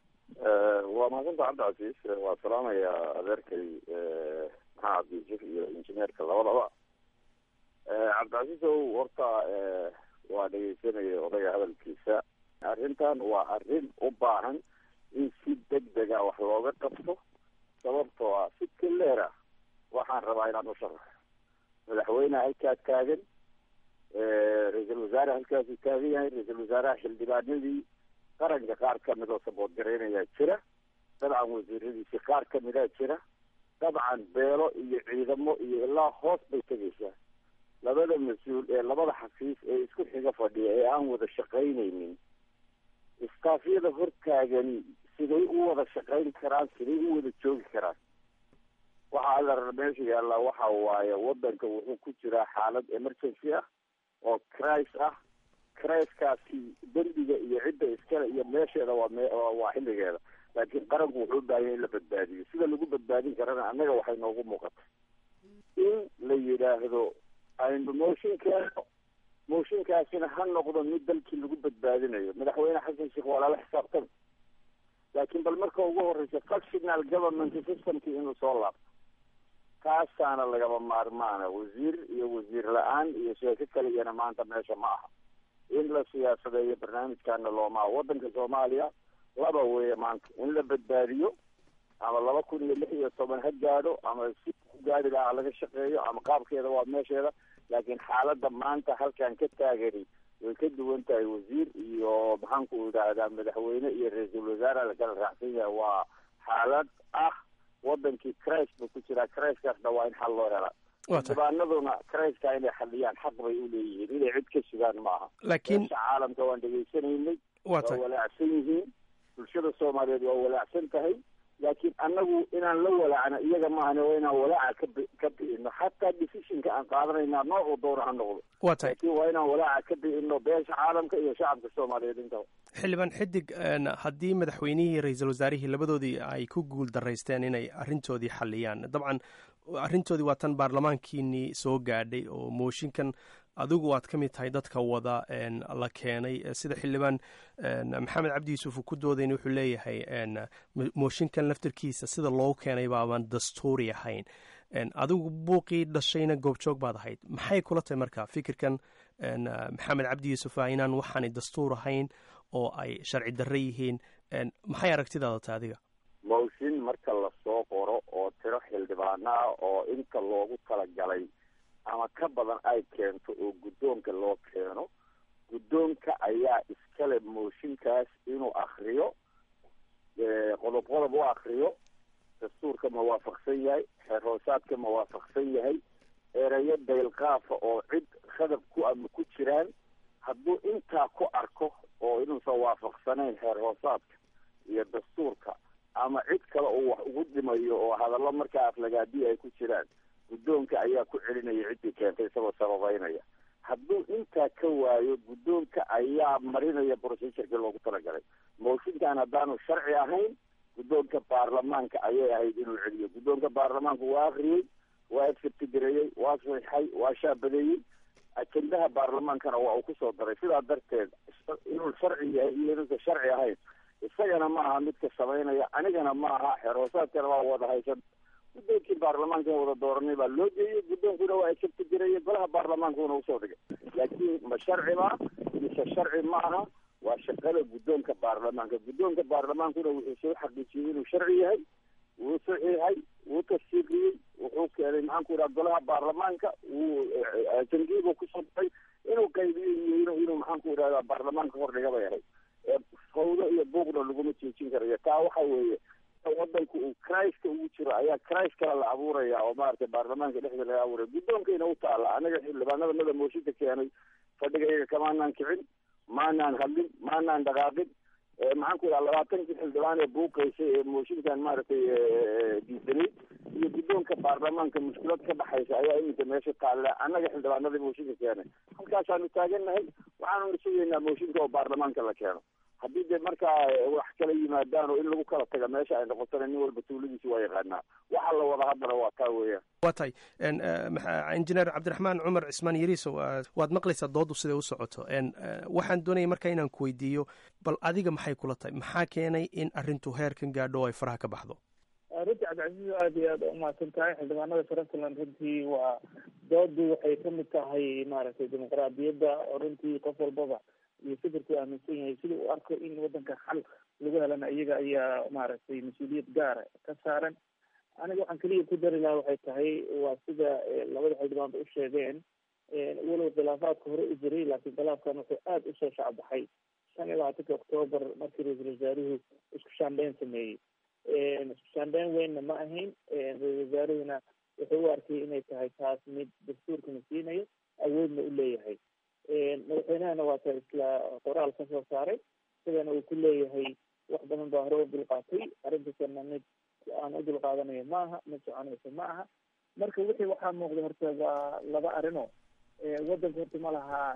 waa mahadsanta cabdicasiis waa salaamayaa adeerkay maxaa cabdiyusuf iyo injineerka labadaba cabdicasiis ow horta waa dhegeysanaya odayga hadalkiisa arrintan waa arrin u baahan in si deg dega wax looga qabto sababtoo ah si kaleera waxaan rabaa inaan u sharaxo madaxweyne halkaa taagan ra-iisul wasaare halkaasuu taagan yahay ra-iisul wasaaraha xildhibaanadii qaranka qaar kamid oo sabood garaynayaa jira dabcan wasiiradiisi qaar kamidaa jira dabcan beelo iyo ciidamo iyo ilaa hoos bay tegaysaa labada mas-uul ee labada xafiis ee isku xiga fadhiya ee aan wada shaqaynaynin istaafyada hortaagani siday u wada shaqayn karaan siday u wada joogi karaan waxaa alla meesha yaallaa waxa waaye wadanka wuxuu ku jiraa xaalad emergency ah oo cris ah criskaasi dembiga iyo cidda iskale iyo meesheeda waa me waa xilligeeda laakiin qaranku wuxuu u baahanya in la badbaadiyo sida lagu badbaadin karana annaga waxay noogu muuqatay in la yidhaahdo aynu mooshinkeeno mooshinkaasina ha noqdo mid dalkii lagu badbaadinayo madaxweyne xasan sheekh waa lala xisaabtami laakiin bal marka ugu horeysa functional government systemkii inuu soo laabto taasaana lagaba maarmaana wasiir iyo wasiir la-aan iyo sheeko kaligana maanta meesha ma aha in la siyaasadeeyo barnaamijkaana loomaa wadanka soomaaliya laba weeye maanta in la badbaadiyo ama laba kun iyo lix iyo toban ha gaadho ama si ku gaadi lahaa laga shaqeeyo ama qaabkeeda waa meesheeda laakiin xaaladda maanta halkan ka taagani way ka duwan tahay wasiir iyo maxaanku idhaahdaa madaxweyne iyo ra-iisul wasaare lakala raacsan yahay waa xaalad ah wadankii cris buu ku jiraa criskaasna waa in xal loo helaa xildhibaanaduna criska inay xaliyaan xaq bay u leeyihiin inay cid ka sugaan ma aha laakiin meesha caalamka waan dhegaysanaynay waa waa tahay walaacsan yihiin bulshada soomaaliyeed waa walaacsan tahay laakiin annagu inaan la walaacno iyaga maahane waa inaan walaaca ka bi ka bi'ino xataa decisionka aan qaadanayna noocuu doona ha noqdo waa tahay laakiin waa inaan walaaca ka bi'ino beesha caalamka iyo shacabka soomaaliyeed intaba xildhibaan xidig en, haddii madaxweynihii iyo ra-iisul wasaarihii labadoodii ay ku guul daraysteen inay arrintoodii xaliyaan dabcan arrintoodii waa tan baarlamaankiinii soo gaadhay oo mooshinkan adigu aad ka mid tahay dadka wada en, la keenay Eh, sida xildhibaan en, maxamed cabdi yuusuf uu ku doodayna wuxuu leeyahay en, mo- mooshinkan laftarkiisa sida loogu keenay baaban dastuuri ahayn En, adigu buuqii dhashayna goobjoog baad ahayd maxay kula tahay marka fikirkan en, eh, maxamed cabdi yuusuf ah inaan waxaanay dastuur ahayn oo ay sharci darre yihiin En, maxay aragtidaada tahay adiga mooshin marka lasoo qoro oo tiro xildhibaano ah oo inta loogu talagalay ama ka badan ay keento oo guddoonka loo keeno guddoonka ayaa iskale mooshinkaas inuu akriyo eh, qodob qodob u akriyo dastuurka ma waafaqsan yahay xeer hoosaadka ma waafaqsan yahay erayo daylqaafa oo cid khadab ku ama ku jiraan hadduu intaa ku arko oo inuusan waafaqsanayn xeer hoosaadka iyo dastuurka ama cid kale uu wax ugu dhimayo oo hadallo markaa aflagaadiya ay ku jiraan guddoonka ayaa ku celinaya ciddii keentay isagoo sababeynaya hadduu intaa ka waayo guddoonka ayaa marinaya procedurkii loogu talagalay mooshinkan haddaanu sharci ahayn guddoonka baarlamaanka ayay ahayd inuu celiyo guddoonka baarlamaanku waa akriyey waa exertigareeyey waa saxixay waa shaabadeeyey ajendaha baarlamaankana waa uu kusoo daray sidaa darteed inuu sharci yahay iyo inuusan sharci ahayn isagana ma aha midka samaynaya anigana ma aha xeer hoosaadkana waa wada haysan guddoonkii baarlamaanka in wada dooranay baa loo geeyey guddoonkuna waa exertigareeyey golaha baarlamaankuna usoo dhigay laakiin ma sharci ba mise sharci ma aha waa shaqada guddoonka baarlamaanka guddoonka baarlamaankuna wuxuu soo xaqiijiyey inuu sharci yahay wuu saxiixay wuu tasdiiqiyey wuxuu keenay maxaan ku yidhaha golaha baarlamaanka wuu jangiibu kusoo daray inuu qaybiyo iyo inuu inuu maxaan ku yidhahda baarlamaanka hordhiga bay ahayd fawdo iyo buuqna laguma joojin karayo taa waxa weeye wadanku uu christka ugu jiro ayaa christ kale la abuuraya oo maaragtay baarlamaanka dhexda laga abuuraya guddoonkayna u taala anaga xildhibaanada mada mooshinka keenay fadhiga iyaga kamaanaan kicin maanaan hadlin maanaan dhaqaaqin maxaan ku yidhaha labaatankii xildhibaan ee buuqaysay ee mooshinkan maaragtay diidanay iyo guddoonka baarlamaanka mushkilad ka dhaxaysa ayaa iminka meesha taalla annaga xildhibaanadii mooshinka keenay halkaasaanu taagannahay waxaanuna sugaynaa mooshinka oo baarlamaanka la keeno haddii dee markaa wax kala yimaadaan oo in lagu kala taga meesha ay noqotona nin walba tuuladiisi waa yaqaanaa waxa la wada haddana waa taa weeyaan waa tahay injineer cabdiraxmaan cumar cismaan yariiso waad maqlaysaa doodu siday u socoto waxaan doonaya marka inaan ku weydiiyo bal adiga maxay kula tahay maxaa keenay in arrintu heerkan gaadho oo ay faraha ka baxdo runtii cabdicasiis aada iyo aada umahadsan tahay xildhibaanada puntland runtii waa doodu waxay kamid tahay maaragtay dimuqraadiyadda oo runtii qof walbaba iyo fikirku aaminsan yahay sida uu arko in wadanka xal lagu helana iyaga ayaa maaragtay mas-uuliyad gaara ka saaran aniga waxaan keliya ku dari lahaa waxay tahay waa sida labada xildhibaanba u sheegeen walow khilaafaadka hore u jiray laakiin khilaafkan wuxuu aada usoo shacbaxay shan iyo labaatanka octoobar markii ra-iisul wasaaruhu isku shaandheyn sameeyey isku shaandheyn weynna ma ahayn ra-isul wasaaruhuna wuxuu u arkay inay tahay taas mid dastuurkana siinayo awoodna u leeyahay madaxweynahana waa ta isla qoraal ka soo saaray sidana uu ku leeyahay wax badan baa hore u dulqaatay arrintaasana mid aan u dulqaadanayo ma aha mid soconaysa ma aha marka wixii waxaa muuqda horta waa laba arino wadanka horta ma lahaa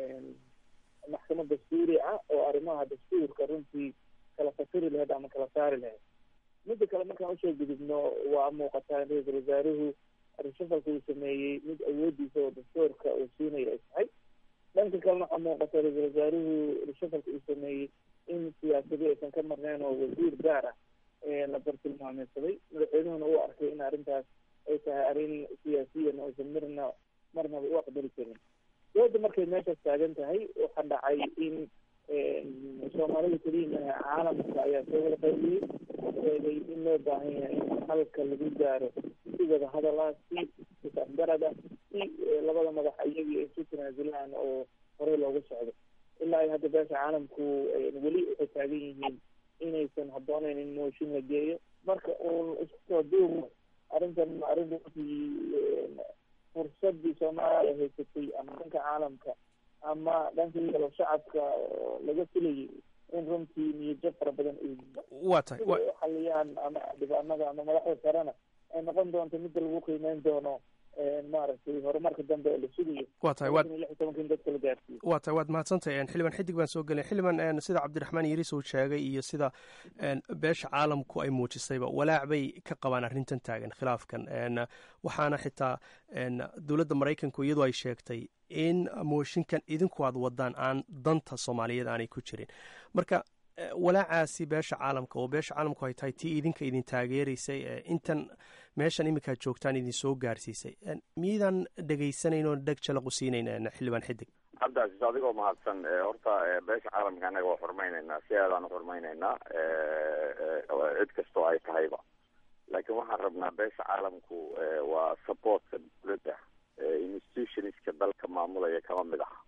maxkamad dastuuri ah oo arrimaha dastuurka runtii kala fasiri lahayd ama kala saari lahayd midda kale markaan usoo gudubno waa muuqataa in ra-iisul wasaaruhu rishafalka uu sameeyey mid awoodiisa oo dastuurka uu siinayo ay tahay dhanka kalena waxaa muuqata ra-iisul wasaaruhu rishafalka uu sameeyey in siyaasadi aysan ka marnayn oo wasiir gaar ah la bartilmaameysaday madaxweynuhuna uu arkay in arrintaas ay tahay arrin siyaasiyan aysan marna marnaba u aqbali karin dooda markay meeshaas taagan tahay waxaa dhacay in soomaalida keliya maaha caalamka ayaa soo wada qaybiyey sheegay in loo baahan yahay in halka lagu gaaro si wada hadal ah si is-afgarad ah si labada madax iyagii ay isu tanaasulaan oo horey loogu socdo ilaa ay hadda beesha caalamku weli waxay taagan yihiin inaysan habbooneyn in mooshin la geeyo marka uun isku soo duumo arrintan arrin runtii fursadii soomaaliya haysatay ama dhanka caalamka ama dhanka iyalo shacabka laga filayay in runtii niyadjab fara badan waa tahay xaliyaan ama dhibaanada ama madaxda sarena ay noqon doonto midda lagu qiimeyn doono maaragtay horumarka dambe ee la sugayo waa tahay waad lix iyo tobanka in dadka la gaarsiiyo waa tahay waad mahadsantahay xildhibaan xidig baan soo gelay xildhibaan sida cabdiraxmaan yariis uu sheegay iyo sida beesha caalamku ay muujisayba walaac bay ka qabaan arrintan taagan khilaafkan waxaana xitaa dowladda maraykanku iyadu ay sheegtay in mooshinkan idinku aad wadaan aan danta soomaaliyeed aanay ku jirin marka walaacaasi beesha caalamka oo beesha caalamku ay tahay tii idinka idin taageeraysay intan meeshan iminkaad joogtaan idin soo gaarsiisay miydaan dhegaysanayn oo dheg jalaqu siinayn xildhibaan xidig cabdicasiis adigoo mahadsan horta beesha caalamka annaga waa xurmaynaynaa si aadaan u xurmaynaynaa cid kastoo ay tahayba laakiin waxaan rabnaa beesha caalamku waa supportka dowladda institutionska dalka maamulaya kama mid aha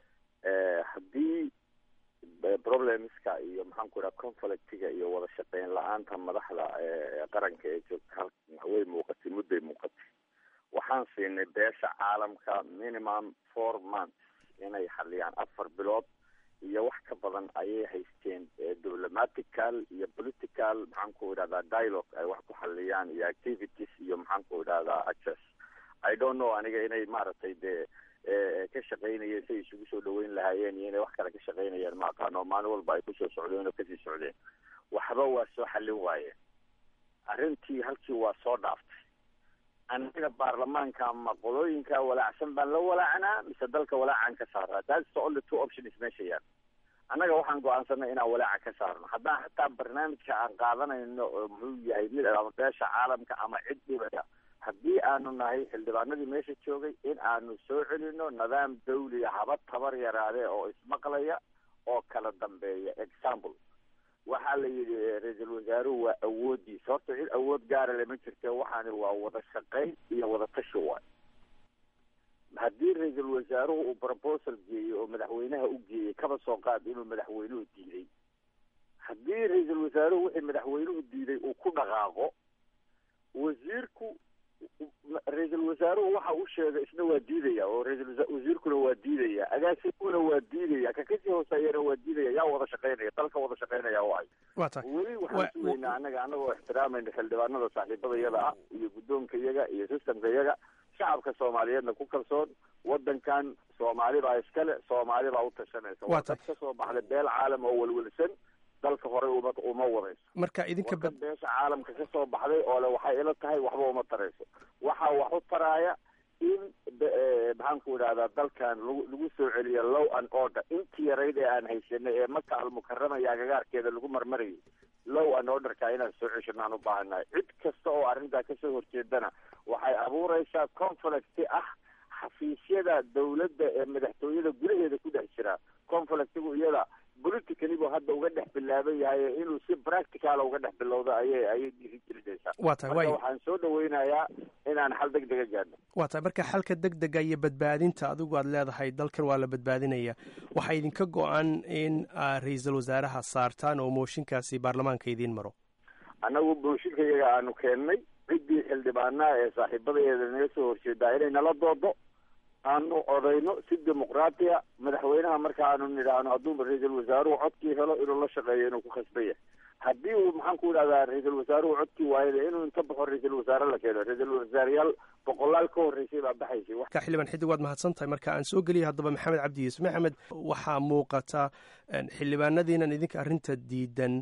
haddii problemska iyo maxaan ku idhaha conflictiga iyo wada shaqeyn la-aanta madaxda qaranka ee joogta halkan way muuqatay mudday muuqatay waxaan siinay beesha caalamka minimum four months inay xaliyaan afar bilood iyo wax ka badan ayay haysteen diplomatical iyo political maxaan ku idhahdaa dialogue ay wax ku xaliyaan iyo activities iyo maxaan ku idhahdaa access i don't know aniga inay maaragtay dee ka shaqaynayeen say isugu soo dhaweyn lahaayeen iyo inay wax kale ka shaqaynayeen ma aqaano maalin walba ay kusoo socdeen oo kasii socdeen waxba waa soo xallin waayeen arrintii halkii waa soo dhaaftay annaga baarlamaanka ama qolooyinka walaacsan baan la walaacnaa mise dalka walaacan ka saaraa that's the only two options meesha yaal annaga waxaan go-aansanay inaan walaaca ka saarno haddaan hataa barnaamijka aan qaadanayno oo muxuu yahay mid ama beesha caalamka ama cid dhibaya haddii aanu nahay xildhibaanadii meesha joogay in aanu soo celino nidaam dawliga haba tabar yaraadee oo ismaqlaya oo kala dambeeya example waxaa la yidhi ra-iisul wasaaruhu waa awoodiisa horta cid awood gaara lama jirte waxaani waa wada shaqayn iyo wada tashi waay haddii ra-iisul wasaaruhu uu proposal geeyo oo madaxweynaha u geeyey kaba soo qaad inuu madaxweynuhu diiday haddii ra-iisul wasaaruhu wixii madaxweynuhu diiday uu ku dhaqaaqo wasiirku ra-iisul wasaaruhu waxa uu sheegay isna waa diidaya oo ra-iisul wasiirkuna waa diidaya agaasimuna waa diidaya ka kasii hooseeyana waa diidaya yaa wada shaqaynaya dalka wada shaqaynaya waay waa tahay weli waxaan sugaynaa annaga annagoo ixtiraamayna xildhibaanada saaxiibada iyada ah iyo guddoonka iyaga iyo systemka iyaga shacabka soomaaliyeedna ku kalsoon wadankan soomaali baa iskale soomaali baa u tashanaysa waa dad ka soo baxday beel caalam oo welwelsan dalka horey uma uma wadayso marka idinka wadan beesha caalamka ka soo baxday oo le waxay ila tahay waxba uma tarayso waxaa wax u taraaya in maxaan ku idhahdaa dalkan lagu lagu soo celiyo low and order intii yarayd ee aan haysanay ee maka almukarama iyo agagaarkeeda lagu marmarayay low and orderka inaan soo ceshano aan u baahannahay cid kasta oo arrintaa kasoo horjeedana waxay abuureysaa conflict ah xafiisyada dawladda ee madaxtooyada gudaheeda ku dhex jira conflictigu iyada politically buu hadda uga dhex bilaaban yahay inuu si practical uga dhex bilowdo ayay ayay dhiiri gelinaysaa waa tahay marka waay waxaan soo dhaweynayaa inaan xal deg dega gaadno waa tahay marka xalka deg dega iyo badbaadinta adigu aad leedahay dalkan waa la badbaadinaya waxaa idinka go-an in aad ra-iisul wasaaraha saartaan oo mooshinkaasi baarlamaanka idiin maro annagu mooshinka iyaga aanu keennay ciddii xildhibaanaha ee saaxiibadeeda naga soo horjeedaa inay nala doodo aanu odayno si dimuqraatiya madaxweynaha marka aanu nidhaahno hadduu ra-iisul wasaaruhu codkii helo inuu la shaqeeyo inuu ku khasban yahay haddii uu maxaan ku idhahdaa ra-iisul wasaaruhu codkii waayada inuu inta baxo ra-iisul wasaare la keeno ra-iisul wasaareyaal boqolaal ka horreysay baa baxaysay wax ka xildhibaan xidig waad mahadsan tahay marka aan soo geliya haddaba maxamed cabdi yuusuf maxamed waxaa muuqata xildhibaanadiinan idinka arrinta diidan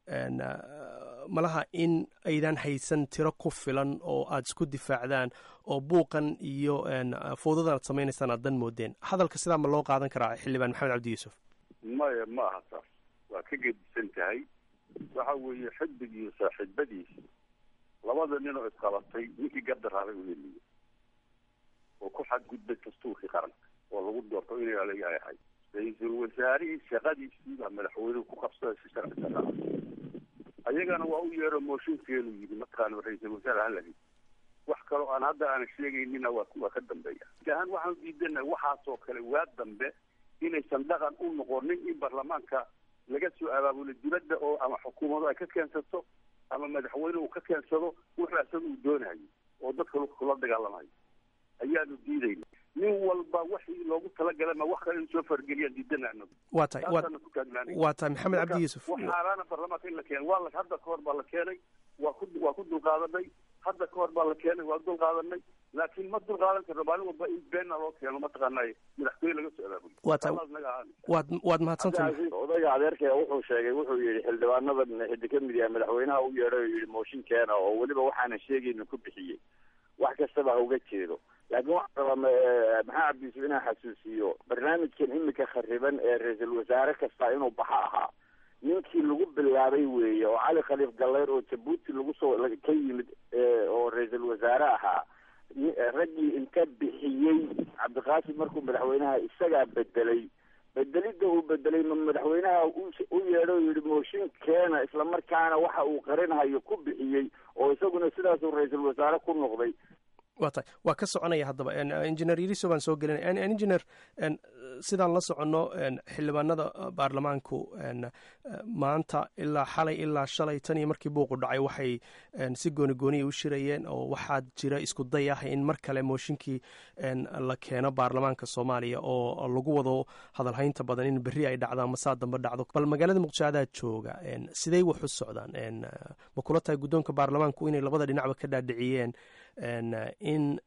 malaha in aydan haysan tiro ku filan oo aada isku difaacdaan oo buuqan iyo fowdadan aad samaynaysaan aad dan moodeen hadalka sidaa ma loo qaadan karaa xildhibaan maxamed cabdi yuusuf maya ma aha taas waa ka gedisan tahay waxa weeye xiddig iyo saaxiibadiisa labada nin oo isqabatay ninkii gardaraaday u heliyo oo ku xadgudbay dastuurkii qaranka oo lagu doorto inay alaga ahay ra-iisul wasaarihii shaqadiisii baa madaxweynuhu ku qabsaday si sharci darraa ayagana waa u yeero mooshinkeenu yidhi mataqaana ra-iisul wasaare halagi wax kaloo aan hadda aanan sheegaynina waa waa ka dambeeya ahaan waxaan diidana waxaasoo kale waa dambe inaysan dhaqan u noqonin in baarlamaanka laga soo abaabulo dibadda oo ama xukuumadu ay ka keensato ama madaxweyne uu ka keensado wuxuu asaga uu doonayo oo dadka kula dagaalamayo ayaanu diidayna nin walba waxii loogu talagalay ma wax kale in soo fargeliyaan diidana anagu waa tahay taasaana ku taagnaanay waa tahay maxamed cabdi yuusuf wax xaaraana baarlamaanka in la keeno waa la hadda kahor baa la keenay waa ku waa ku dulqaadanay hadda kahor baa la keenay waa dulqaadanay laakiin ma dulqaadan karno maalin walba in beena loo keeno mataqaanay madaxweyne laga soo abaabulo waa tahay waad waad mahadsantahay odayga adeerkaya wuxuu sheegay wuxuu yidhi xildhibaanadan xiddi ka mid yahay madaxweynaha u yeedhay oo yidhi mooshinkeena oo weliba waxaanan sheegayna ku bixiyey wax kastaba ha uga jeedo laakiin waxaan rabaa maxaa cabdi yuusuf inaan xasuusiyo barnaamijkan imika khariban ee ra-iisul wasaare kasta inuu baxa ahaa ninkii lagu bilaabay weeye oo cali khaliif gallayr oo jabuuti lagu soo ka yimid oo ra-iisul wasaare ahaa raggii inta bixiyey cabdiqaasim markuu madaxweynaha isagaa bedelay bedelidda uu bedelay ma madaxweynaha u yeedho o yidhi mooshin keena islamarkaana waxa uu qarinhayo ku bixiyey oo isaguna sidaasuu ra-iisul wasaare ku noqday waa tahay waa ka soconaya haddaba engineer yariso baan soo gelinaya engineer sidaan la soconno xildhibaanada baarlamaanku maanta ilaa xalay ilaa shalay tan iyo markii buuqu dhacay waxay si gooni gooniya u shirayeen oo waxaa jira isku day ah in mar kale mooshinkii la keeno baarlamaanka soomaaliya oo lagu wado hadalhaynta badan in berri ay dhacdo ama saa dambe dhacdo bal magaalada muqdisho adaa jooga sidey wax u socdaan ma kula tahay guddoonka baarlamaanku inay labada dhinacba ka dhaadhiciyeen in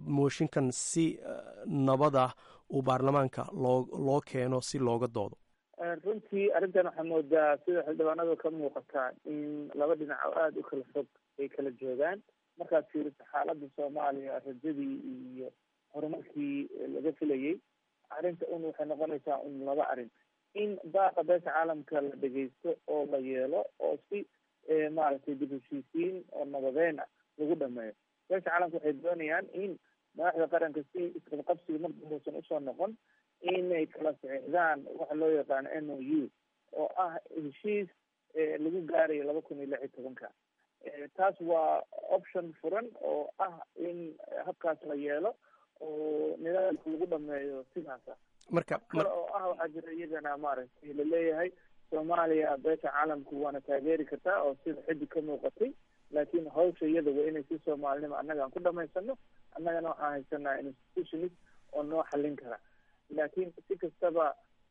mooshinkan si nabad ah uu baarlamaanka loo loo keeno si looga doodo runtii arrintan waxaa moodaa sida xildhibaanada ka muuqataa in laba dhinac oo aada u kala fog ay kala joogaan markaad fiiriso xaaladda soomaaliya rajadii iyo horumarkii laga filayay arrinta un waxay noqonaysaa un laba arrin in baaqa beesha caalamka la dhegeysto oo la yeelo oo si maaragtay dib heshiisiin oo nabadeyn ah lagu dhameeyo beesha caalamka waxay doonayaan in madaxda qaranka si isqabqabsiga mar dambuusan usoo noqon inay kala sixdaan waxa loo yaqaano m o u oo ah heshiis lagu gaarayo laba kun iyo lix iyo tobanka taas waa option furan oo ah in habkaas la yeelo oo nidaamka lagu dhameeyo sidaasa marka kale oo ah waxaa jira iyagana maaragtay laleeyahay soomaaliya beesha caalamku waana taageeri kartaa oo sida xiddig ka muuqatay laakiin hawsha iyada waa inay si soomaalinimo annaga aan ku dhamaysano annagana waxaan haysanaa institutionist oo noo xallin kara laakiin si kastaba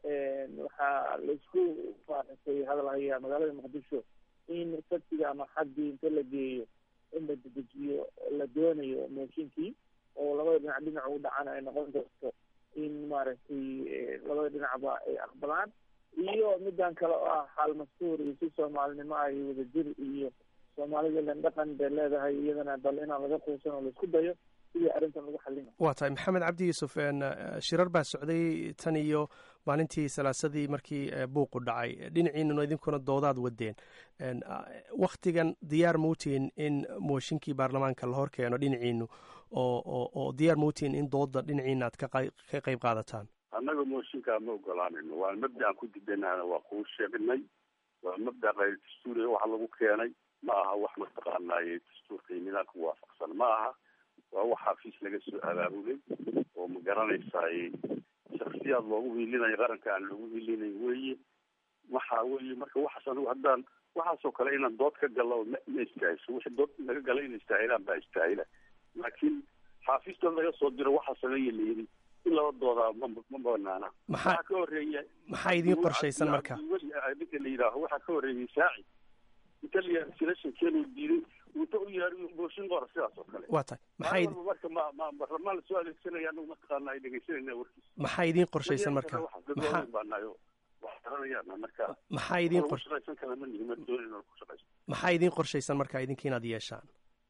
waxaa laisku maaragtay hadal hayaa magaalada muqdisho in sabtiga ama xaddii inta la geeyo in la dedejiyo la doonayo mooshinkii oo labada dhinac dhinac u dhacana ay noqon doonto in maaragtay labada dhinacba ay aqbalaan iyo midan kale oo ah xaal mastuur iyo si soomaalinimo ah iyo wadajir iyo soomaalida len dhaqan bay leedahay iyadana bal inaan laga quusan oo laisku dayo sidii arrintan lagu xallin waa tahay maxamed cabdi yuusuf shirar baa socday tan iyo maalintii salaasadii markii buuqu dhacay dhinaciinuna idinkuna doodaad wadeen waktigan diyaar mautiin in mooshinkii baarlamaanka la hor keeno dhinaciinu oo oo oo diyaar mautiin in dooda dhinaciina aad ka ka qayb qaadataan annaga mooshinkaa ma ogolaanayno waa mabda aan ku didanahana waa kuu sheegnay waa mabda kayr dastuuriya waxa lagu keenay ma aha wax mataqaanaaye dastuurka iyo nidaamka waafaqsan ma aha waa wax xafiis laga soo abaabulay oo ma garanaysaay shaksiyaad loogu hiilinayo qaranka aan loogu hiilinayn weye waxa weye marka waxaas anigu haddaan waxaasoo kale inaan dood ka galo ma ma istaahiso wixii dood naga gala ina istaahilaan baa istaahila laakiin xaafiistood laga soo diro waxaa sameeya la yidhi in laba doodaa ma ma banaana maxaa ka horeeya maxaa idiin qorshaysan marka ninka la yidhaaho waxaa ka horeeyay saaci inta la yidhaha selectionkeenu diiday inta u yaari booshin qora sidaas oo kale waa tahay maxaa idin marka ma ma barlamaan lasoo adeegsanaya anagu mataqaana ay dhegeysanayna warkiisa maxaa idiin qorshaysan marka maxaa baanayo wax taranayaan marka maxaa idiin qor shaqaysan kala ma nihin ma doonin inaan ku shaqaysan maxaa idiin qorshaysan marka idinka inaad yeeshaan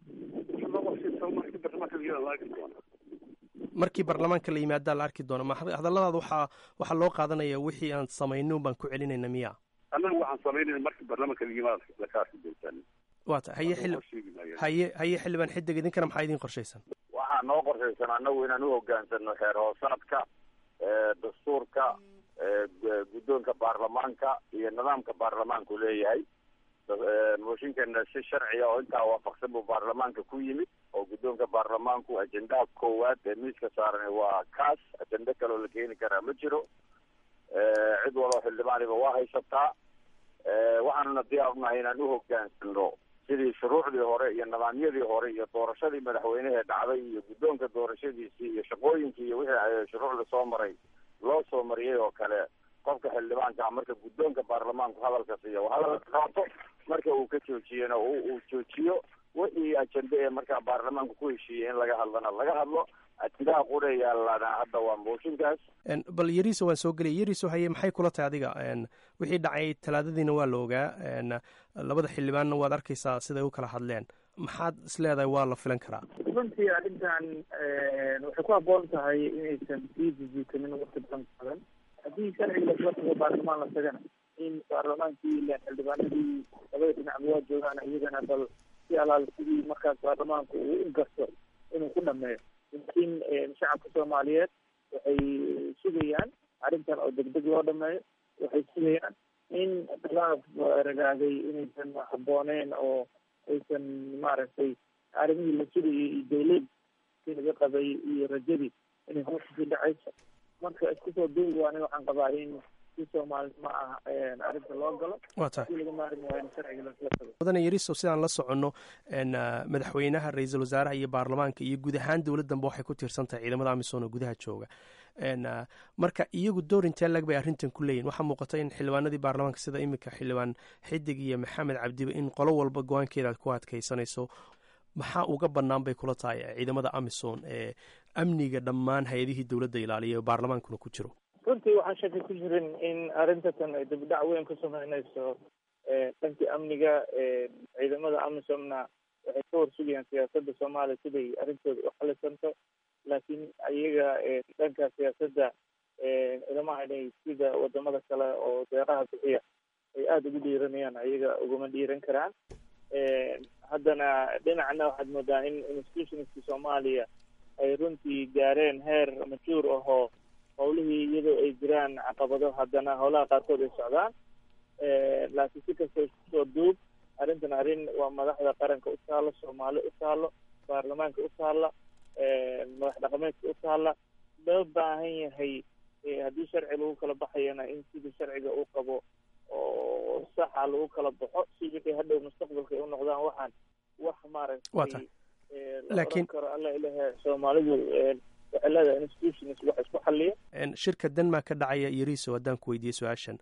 markii baarlamaanka la yimaadaa la arki doono hadalladaada waxaa waxaa loo qaadanaya wixii aan samayno baan ku celinayna miya annagu waxaan samaynayna markii baarlamaanka la yimaada laka arki doontaan waa ta haye xili haye haye xildhibaan xidig idinkana maxaa idiin qorshaysan waxaa noo qorshaysan annagu inaan u hogaansano xeer hoosaadka dastuurka guddoonka baarlamaanka iyo nidaamka baarlamaanku leeyahay mooshinkeena si sharciya oo intaa waafaqsan buu baarlamaanka ku yimid oo guddoonka baarlamaanku ajendaha koowaad ee miiska saaran waa kaas ajende kaloo la keeni karaa ma jiro cid waloo xildhibaaniba waa haysataa waxaanuna diyaar unahay inaan u hogaansano sidii shuruucdii hore iyo nidaamyadii hore iyo doorashadii madaxweynehee dhacday iyo guddoonka doorashadiisii iyo shaqooyinkii iyo wixii shuruucda soo maray loo soo mariyay oo kale qofka xildhibaanka marka guddoonka baarlamaanku hadalka siiya hadalka qaato marka uu ka joojiyena uu joojiyo wixii ajende ee markaa baarlamaanku ku heshiiyey in laga hadlana laga hadlo ajendaha qura yaalana hadda waa mooshinkaas bal yariso waan soo gelaya yariso haye maxay kula tahay adiga wixii dhacay talaadadiina waa la ogaa labada xildhibaanna waad arkaysaa siday u kala hadleen maxaad is leedahay waa la filan karaa runtii arrintan waxay ku habboon tahay inaysan sii jijiitamin waqti badan badan haddii sharciga lasoo tago baarlamaan la tagana in baarlamaankii ilan xildhibaanadii labada dhinacba waa joogaan iyagana bal si alaal sidii markaas baarlamaanku uu u garto inuu ku dhameeyo laakiin shacabka soomaaliyeed waxay sugayaan arrintan oo degdeg loo dhameeyo waxay sugayaan in khilaaf ragaaday inaysan habbooneen oo aysan maaragtay arrimihii la sugayay iyo dawladkii laga qabay iyo rajadii inay hoosasii dhacayso marka isku soo duubi waani waxaan qabaa in si soomaalinimo ah arrinta loo galo waa tahay si laga maarmi waayo in sharciga lasla tago mudane yariso sidaan la soconno madaxweynaha ra-iisul wasaaraha iyo baarlamaanka iyo guud ahaan dowladdanba waxay ku tiirsan tahay ciidamada amisom oo gudaha jooga marka iyagu door intee lag bay arrintan ku leeyihin waxaa muuqata in xildhibaanadii baarlamaanka sida iminka xildhibaan xidig iyo maxamed cabdiba in qolo walba go-aankeeda aad ku adkaysanayso maxaa uga bannaan bay kula tahay ciidamada amisom ee amniga dhammaan hay-adihii dowladda ilaaliya baarlamaankuna ku jiro runtii waxaan shaki ku jirin in arrintatan ay dibdhac weyn ku sameynayso dhankii amniga ciidamada amisomna waxay ka warsugayaan siyaasadda soomaaliya siday arrintooda u xalisanto laakiin iyaga dhanka siyaasadda ilama inay sida wadamada kale oo deeraha bixiya ay aada ugu dhiiranayaan ayaga uguma dhiiran karaan haddana dhinacna waxaad moodaa in institutionska soomaaliya ay runtii gaareen heer majuur ahoo howlihii iyadoo ay jiraan caqabado haddana howlaha qaarkood ay socdaan laakiin si kasta isku soo duub arrintan arrin waa madaxda qaranka u taalo soomaali u taalo baarlamaanka u taalla madax dhaqameedka u taalla loo baahan yahay haddii sharci lagu kala baxayana in sidii sharciga uu qabo oo saxa lagu kala baxo si wixii hadhow mustaqbalka ay u noqdaan waxaan wax maaragtay laoran karo alla ilahe soomaalidu waxay leedahay institutions wax isku xaliya shirka denmark ka dhacaya yariso haddaan ku weydiiyey su-aashan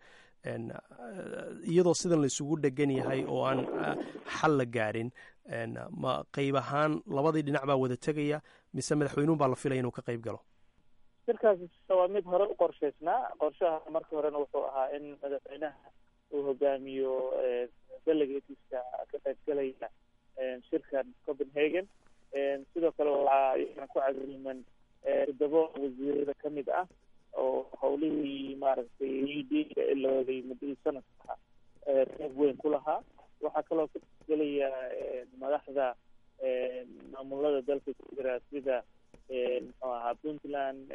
iyadoo sidan la isugu dhegan yahay oo aan xal la gaarin ma qeyb ahaan labadii dhinac baa wada tegaya mise madaxweynuun baa la filaya inuu ka qeyb galo shirkaasi waa mid hore u qorshaysnaa qorshaha marka horena wuxuu ahaa in madaxweynaha uu hogaamiyo delegateska ka qaybgalaya shirkan copenhagen sidoo kale waxaa iyana ku cagriman toddobo wasiirada kamid ah oo howlihii maaragtay udka ilooday muddadii sanadka qeyb weyn ku lahaa waxaa kaloo ka qaybgelaya madaxda maamulada dalka ku jira sida muxuu ahaa puntland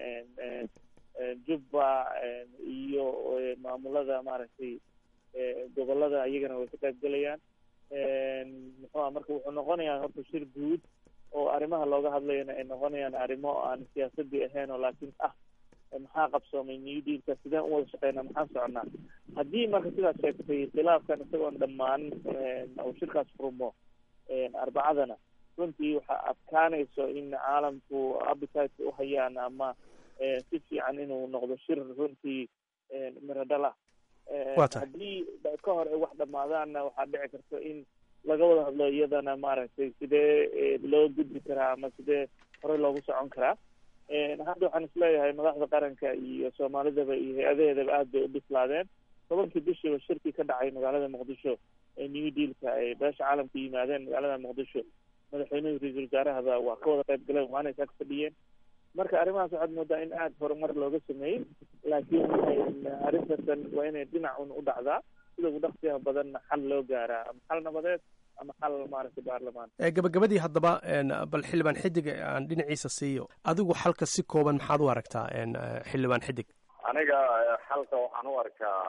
jubba iyo maamulada maaragtay gobolada iyagana way ka qaybgelayaan muxuu aha marka wuxuu noqonayaa horta shir guud oo arrimaha looga hadlayana ay noqonayaan arrimo aan siyaasadii ahayn oo laakiin ah maxaa qabsoomay new dealka sideen u wada shaqeynaa maxaan soconaa haddii marka sidaas sheegtay khilaafkan isagoon dhammaan uu shirkaas furmo arbacadana runtii waxaa adkaanayso in caalamku appetite u hayaan ama si fiican inuu noqdo shir runtii miradhala haddii ka hor ay wax dhamaadaanna waxaa dhici karta in laga wada hadlo iyadana maaragtay sidee loo gudbi karaa ama sidee horey loogu socon karaa hadda waxaan isleeyahay madaxda qaranka iyo soomaalidaba iyo hay-adaheedaba aad bay u bislaadeen tobankii bishiiba shirkii ka dhacay magaalada muqdisho ee new dealka ay beesha caalamka yimaadeen magaalada muqdisho madaxweynuhu ra-iisul wasaarahaba waa ka wada qayb galeen waana isaga fadhiyeen marka arrimahaas waxaad moodaa in aada horumar looga sameeyey laakiin arrintasan waa inay dhinacun u dhacdaa sida ugu dhaqsiyaha badanna xal loo gaaraa ama xal nabadeed ama xal maaragtay baarlamaan gabagabadii haddaba bal xildhibaan xidig aan dhinaciisa siiyo adigu xalka si kooban maxaad u aragtaa xildhibaan xidig aniga xalka waxaan u arkaa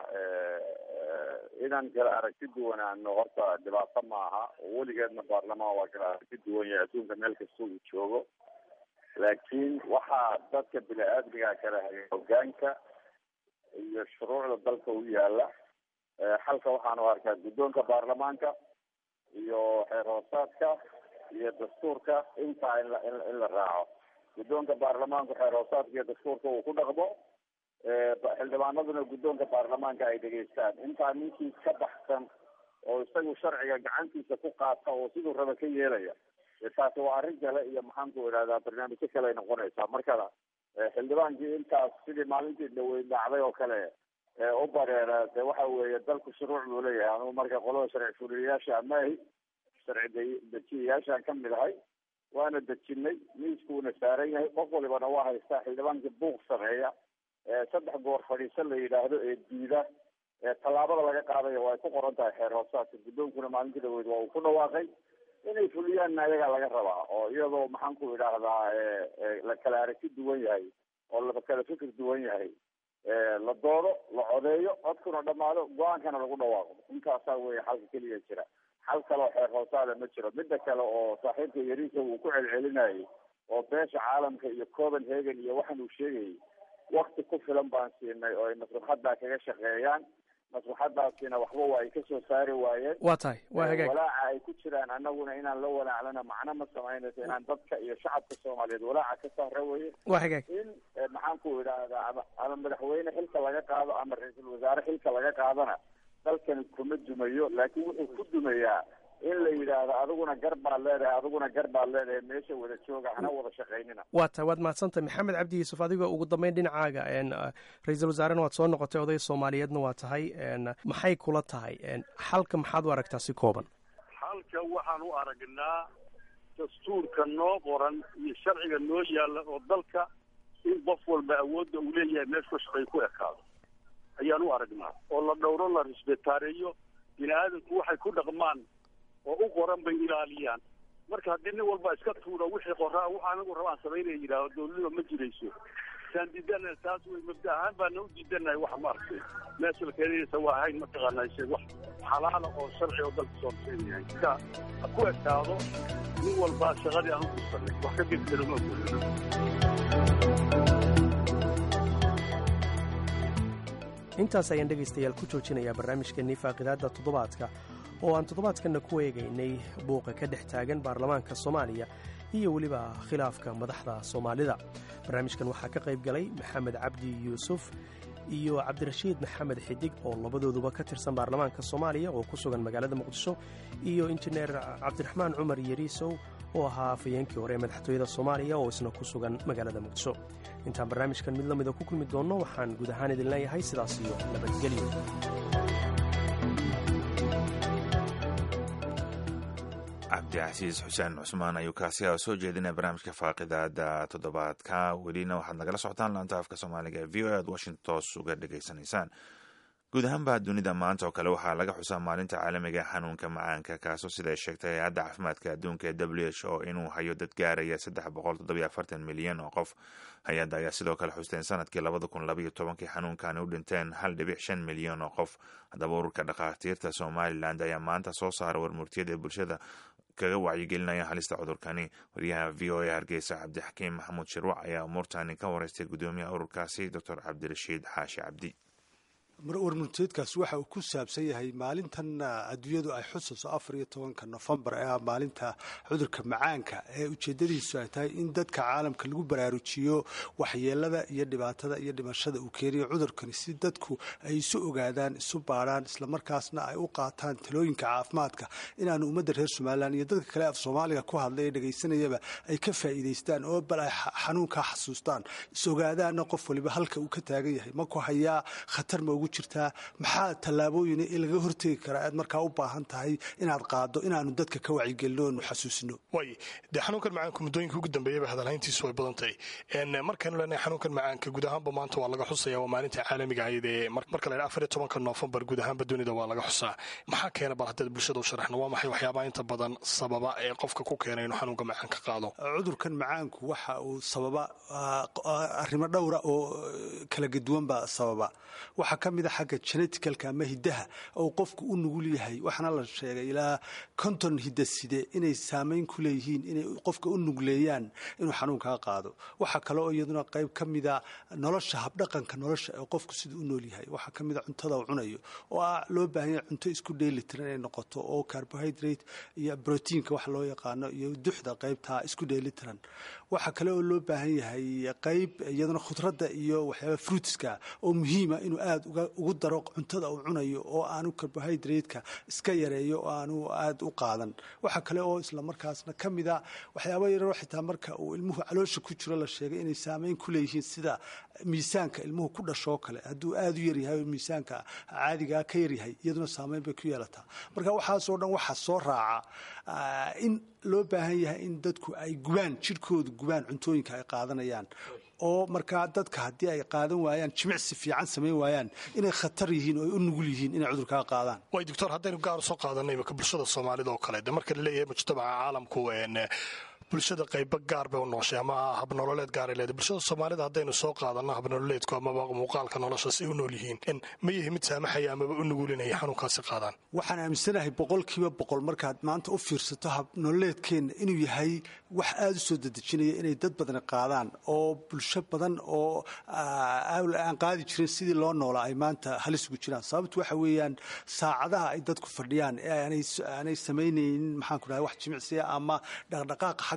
inaan kala aragti duwanaano horta dhibaato maaha weligeedna baarlamaan waa kala aragti duwan yahay adduunka meel kasta uu joogo laakiin waxaa dadka bini-aadmiga kala haya hogaanka iyo shuruucda dalka u yaala xalka waxaan u arkaa guddoonka baarlamaanka iyo xeer hoosaadka iyo dastuurka intaa in la in la raaco guddoonka baarlamaanku xeer hoosaadka iyo dastuurka uu ku dhaqmo xildhibaanaduna guddoonka baarlamaanka ay dhegeystaan intaa ninkii ka baxsan oo isagu sharciga gacantiisa ku qaata oo siduu raba ka yeelaya taasi waa arrin kale iyo maxaanku idhahdaa barnaamijyo kale ay noqonaysaa marka xildhibaankii intaas sidii maalintii dhaweyd dhacday oo kale u bareera de waxa weeye dalku shuruuc buu leeyahay anugu marka qolada sharci fuliyayaasha amaahi sharci dejiyayaashaan ka mid ahay waana dejinay miiskuuna saaran yahay qof walibana waa haystaa xildhibaankii buuq sameeya saddex goor fadhiiso la yidhaahdo ee diida tallaabada laga qaadayo waa ay ku qoran tahay xeer hoosaadka guddoonkuna maalintii dhaweyd waa uu ku dhawaaqay inay fuliyaanna ayagaa laga rabaa oo iyadoo maxaanku idhaahdaa la kala aragti duwan yahay oo la kala fikir duwan yahay la doodo la codeeyo codkuna dhamaado go-aankana lagu dhawaaqo intaasaa weeye xalka keliya jira xal kaleo xeer hoosaada ma jiro midda kale oo saaxiibka yariisa uu ku celcelinayay oo beesha caalamka iyo copenhagen iyo waxaan uu sheegayay wakti ku filan baan siinay oo ay maslaxaddaa kaga shaqeeyaan maslaxadaasina waxba waa ay kasoo saari waayeen waa tahay waa hagaag walaaca ay ku jiraan annaguna inaan la walaaclana macno ma samaynayso inaan dadka iyo shacabka soomaaliyeed walaaca ka saara weye waa hagaag in maxaanku idhaahdaa ama ama madaxweyne xilka laga qaado ama ra-iisul wasaare xilka laga qaadana dalkani kuma dumayo laakiin wuxuu ku dumayaa in la yidhaahdo adiguna gar baad leedahay adiguna gar baad leedahay meesha wada jooga hana wada shaqaynina waa tahay waad mahadsantahay maxamed cabdi yuusuf adigoo ugu dambeyn dhinacaaga ra-iisul wasaarena waad soo noqotay oday soomaaliyeedna waa tahay maxay kula tahay xalka maxaad u aragtaa si kooban xalka waxaan u aragnaa dastuurka noo qoran iyo sharciga noo yaalla oo dalka in qof walba awoodda uu leeyahay meesha shaqay ku ekaado ayaan u aragnaa oo la dhowro la risbetaareeyo bini aadamku waxay ku dhaqmaan oo u qoran bay ilaaliyaan marka haddii nin walba iska tuuro wixii qoraa wax anigu rabaan samaynaya yidhaaho dowladnima ma jirayso saan diidana taas wey mabda ahaan baana u diidanahay wax maaragtay meesha la keenaysa waa ahayn mataqaanaa shay wax xalaala oo sharci oo dalka soo horseedayahay marka ha ku ekaado nin walba shaqadii aan u dirsanay wax ka gedgelo ma ogolino intaas ayaan dhegaystayaal ku joojinayaa barnaamijkeennii faaqidaadda toddobaadka oo aan toddobaadkanna ku eegaynay buuqa ka dhex taagan baarlamaanka soomaaliya iyo weliba khilaafka madaxda soomaalida barnaamijkan waxaa ka qayb galay maxamed cabdi yuusuf iyo cabdirashiid maxamed xidig oo labadooduba ka tirsan baarlamaanka soomaaliya oo ku sugan magaalada muqdisho iyo injineer cabdiraxmaan cumar yariisow oo ahaa afayeenkii hore ee madaxtooyada soomaaliya oo isna ku sugan magaalada muqdisho intaan barnaamijkan mid la mida ku kulmi doonno waxaan guud ahaan idin leeyahay sidaas iyo nabadgelyo cabdicasiis xuseen cusmaan ayuu kaasi a soo jeedinaya barnaamijka faaqidaada toddobaadka welina waxaad nagala socotaan laanta afka soomaaliga ee v o aad washington toos uga dhegaysanaysaan guud ahaanba dunida maanta oo kale waxaa laga xusaa maalinta caalamiga xanuunka macaanka kaasoo siday sheegtay hay-adda caafimaadka adduunka ee w h o inuu hayo dad gaaraya saddex boqol toddobiyo afartan milyan oo qof hay-adda ayaa sidoo kale xusteen sanadkii labada kun labaiyo tobankii xanuunkani u dhinteen hal dhibic shan milyan oo qof haddaba ururka dhakhaatiirta somalilan ayaa maanta soo saara warmurtiyada ee bulshada kaga wacyigelinaya halista cudurkani wariyaha v o a hargeysa cabdixakiim maxamuud shirwac ayaa umuurtani ka wareystay gudoomiyaha ururkaasi doctor cabdirashiid xaashi cabdi warmurteedkaas waxa uu ku saabsan yahay maalintan adduunyadu ay xusayso afar iyo tobanka nofembar ee ah maalinta cudurka macaanka ee ujeedadiisu ay tahay in dadka caalamka lagu baraarujiyo waxyeelada iyo dhibaatada iyo dhimashada uu keeniyo cudurkani si dadku ay isu ogaadaan isu baadhaan islamarkaasna ay u qaataan talooyinka caafimaadka inaanu ummadda reer somalilan iyo dadka kale af soomaaliga ku hadlay ee dhegaysanayaba ay ka faa'iidaystaan oo bal ay xanuunkaa xasuustaan is ogaadaanna qof waliba halka uu ka taagan yahay ma ku hayaa khatar ma ugu jirtaa maxaa tallaabooyin in laga hortegi karaa aad markaa u baahan tahay inaad qaado inaanu dadka ka wacyigelino oonu xasuusino way dee xanuunkan macaanka muddooyinka ugu dambeeyaba hadalhayntiisu way badan tahay markaanu leenahay xanuunkan macaanka guud ahaanba maanta waa laga xusaya waa maalinta caalamiga ahayd ee marka la afar iyo tobanka noofembar guud ahaanba dunida waa laga xusaa maxaa keena bal haddaad bulshada u sharaxno waa maxay waxyaabaha inta badan sababa ee qofka ku keena inuu xanuunka macaanka qaado cudurkan macaanku waxa uu sababa arrimo dhowra oo kala gaduwan baa sababa waxaa ka mid a xagga geneticalka ama hiddaha oo qofku u nugul yahay waxaana la sheegay ilaa konton hidaside inay saamayn ku leeyihiin inay qofka u nugleeyaan inuu xanuunkaa qaado waxaa kale oo iyaduna qayb ka mida nolosha habdhaqanka nolosha ee qofku sida u nool yahay waxaa ka mida cuntada uu cunayo oo ah loo baahan yahay cunto isku dheelitiran inay noqoto oo carbohydrate iyo brotiinka wax loo yaqaano iyo duxda qaybtaa isku dheelitiran waxaa kale oo loo baahan yahay qayb iyaduna khudradda iyo waxyaaba fruitska oo muhiima inuu aada ugu daro cuntada uu cunayo oo aanu carbohydrate-ka iska yareeyo oo aanu aada u qaadan waxaa kale oo islamarkaasna ka mida waxyaaba yaroo xitaa marka uu ilmuhu caloosha ku jiro la sheegay inay saameyn ku leeyihiin sida miisaanka ilmuhu ku dhashoo kale hadduu aada u yaryahay oo miisaanka caadigaa ka yaryahay iyaduna saameyn bay ku yeelataa marka waxaasoo dhan waxaa soo raaca in loo baahan yahay in dadku ay gubaan jidhkoodu gubaan cuntooyinka ay qaadanayaan oo markaa dadka haddii ay qaadan waayaan jimicsi fiican samayn waayaan inay khatar yihiin oo ay u nugul yihiin inay cudurkaa qaadaan way doctor haddaynu gaar u soo qaadanay imaka bulshada soomaalida oo kale de marka la leeyahay mujtamaca caalamku bulshada qayba gaar bay u nooshay ama habnololeed gaaray leedahay bulshada soomaalida haddaynu soo qaadanno habnololeedku amaba muuqaalka nolosha si u nool yihiin ma yihi mid saamaxaya amaba u nugulinaya xanuunkaasi qaadaan waxaan aaminsanahay boqolkiiba boqol markaad maanta u fiirsato habnololeedkeenna inuu yahay wax aada u soo dedejinaya inay dad badani qaadaan oo bulsho badan oo aan qaadi jirin sidii loo noolaa ay maanta halis ugu jiraan sababtu waxa weeyaan saacadaha ay dadku fadhiyaan ee aanay samaynaynin maxaanku dhahay wax jimicsiya ama dhaqdhaqaaqa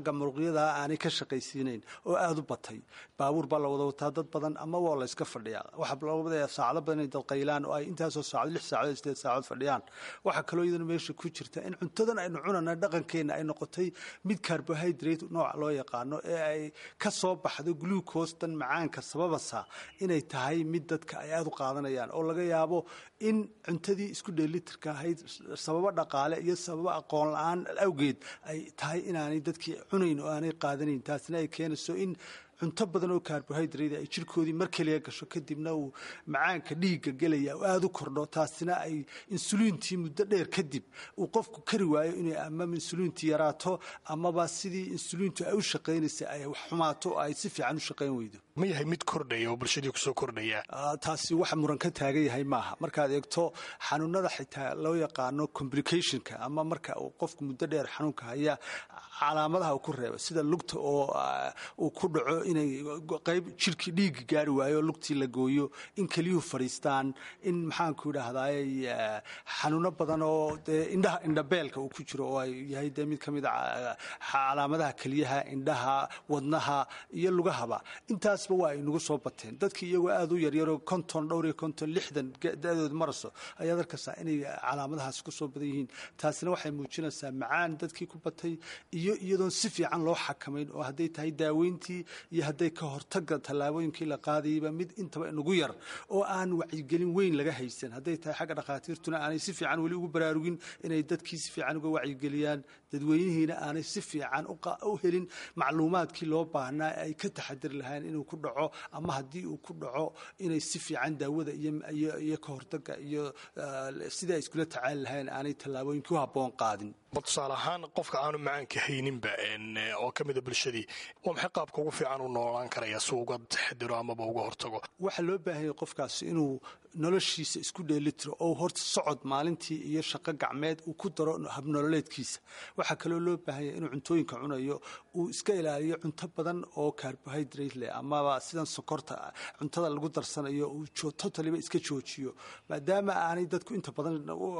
xagga muruqyada aanay ka shaqaysiinayn oo aada u batay baabuur baa la wada wataa dad badan ama waa la iska fadhiyaa waxaa loo wadaya saacado badan inay dad qaylaan oo ay intaasoo saacad lix saacadood sideed saacadood fadhiyaan waxaa kaloo iyadana meesha ku jirta in cuntadan aynu cunana dhaqankeenna ay noqotay mid carbohydrate nooc loo yaqaano ee ay ka soo baxdo glucose dan macaanka sababasa inay tahay mid dadka ay aada u qaadanayaan oo laga yaabo in cuntadii isku dheelitirka ahayd sababo dhaqaale iyo sababo aqoon la-aan awgeed ay tahay inaanay dadkii cunayn oo aanay qaadanayn taasina ay keenayso in cunto badan oo carbohydrate ay jirkoodii mar keliya gasho kadibna uu macaanka dhiigga gelaya oo aada u kordho taasina ay insuliintii muddo dheer kadib uu qofku kari waayo inay ama insuliintii yaraato amaba sidii insuliintu ay u shaqaynaysa ay wax xumaato oo ay si fiican u shaqayn weydo ma yahay mid kordhaya oo bulshadii kusoo kordhaya taasi wax muran ka taagan yahay maaha markaad eegto xanuunada xitaa loo yaqaano complicationka ama marka uu qofku muddo dheer xanuunka haya calaamadaha uu ku reebo sida lugta oo uu ku dhaco inay qayb jirkii dhiigga gaari waayo lugtii la gooyo in keliyuhu fadhiistaan in maxaanku idhaahdaay xanuuno badan oo dee indhaha indhabeelka uu ku jiro oo ay yahay dee mid ka mid a calaamadaha keliyaha indhaha wadnaha iyo lugahaba intaasba waa ay nagu soo bateen dadkii iyagoo aada u yaryaroo konton dhowr iyo konton lixdan da-dooda maraso ayaad arkaysaa inay calaamadahaas ku soo badan yihiin taasina waxay muujinaysaa macaan dadkii ku batay iyo iyadoon si fiican loo xakamayn oo hadday tahay daaweyntii iyo hadday ka hortaga tallaabooyinkii la qaadayayba mid intaba nagu yar oo aan wacyigelin weyn laga haysan hadday tahay xagga dhakhaatiirtuna aanay si fiican weli ugu baraarugin inay dadkii si fiican uga wacyigeliyaan dadweynihiina aanay si fiican u helin macluumaadkii loo baahnaa ay ka taxadiri lahayn inuu ku dhaco ama haddii uu ku dhaco inay si fiican daawada iyo ka hortaga iyo sidai ay iskula tacaali lahayn aanay tallaabooyinkii u habboon qaadin bal tusaale ahaan qofka aanu macaanka hayninba oo ka mida bulshadii waa maxay qaabka ugu fiican u noolaan karaya si uga taxadiro amaba uga hortago waxaa loo baahanyay qofkaasi inuu noloshiisa isku dheelitiro oo horta socod maalintii iyo shaqo gacmeed uu ku daro habnololeedkiisa waxaa kaloo loo baahanya inuu cuntooyinka cunayo uu iska ilaaliyo cunto badan oo carbohydrate leh amaba sidan sokorta cuntada lagu darsanayo uu totaliba iska joojiyo maadaama aanay dadku inta badan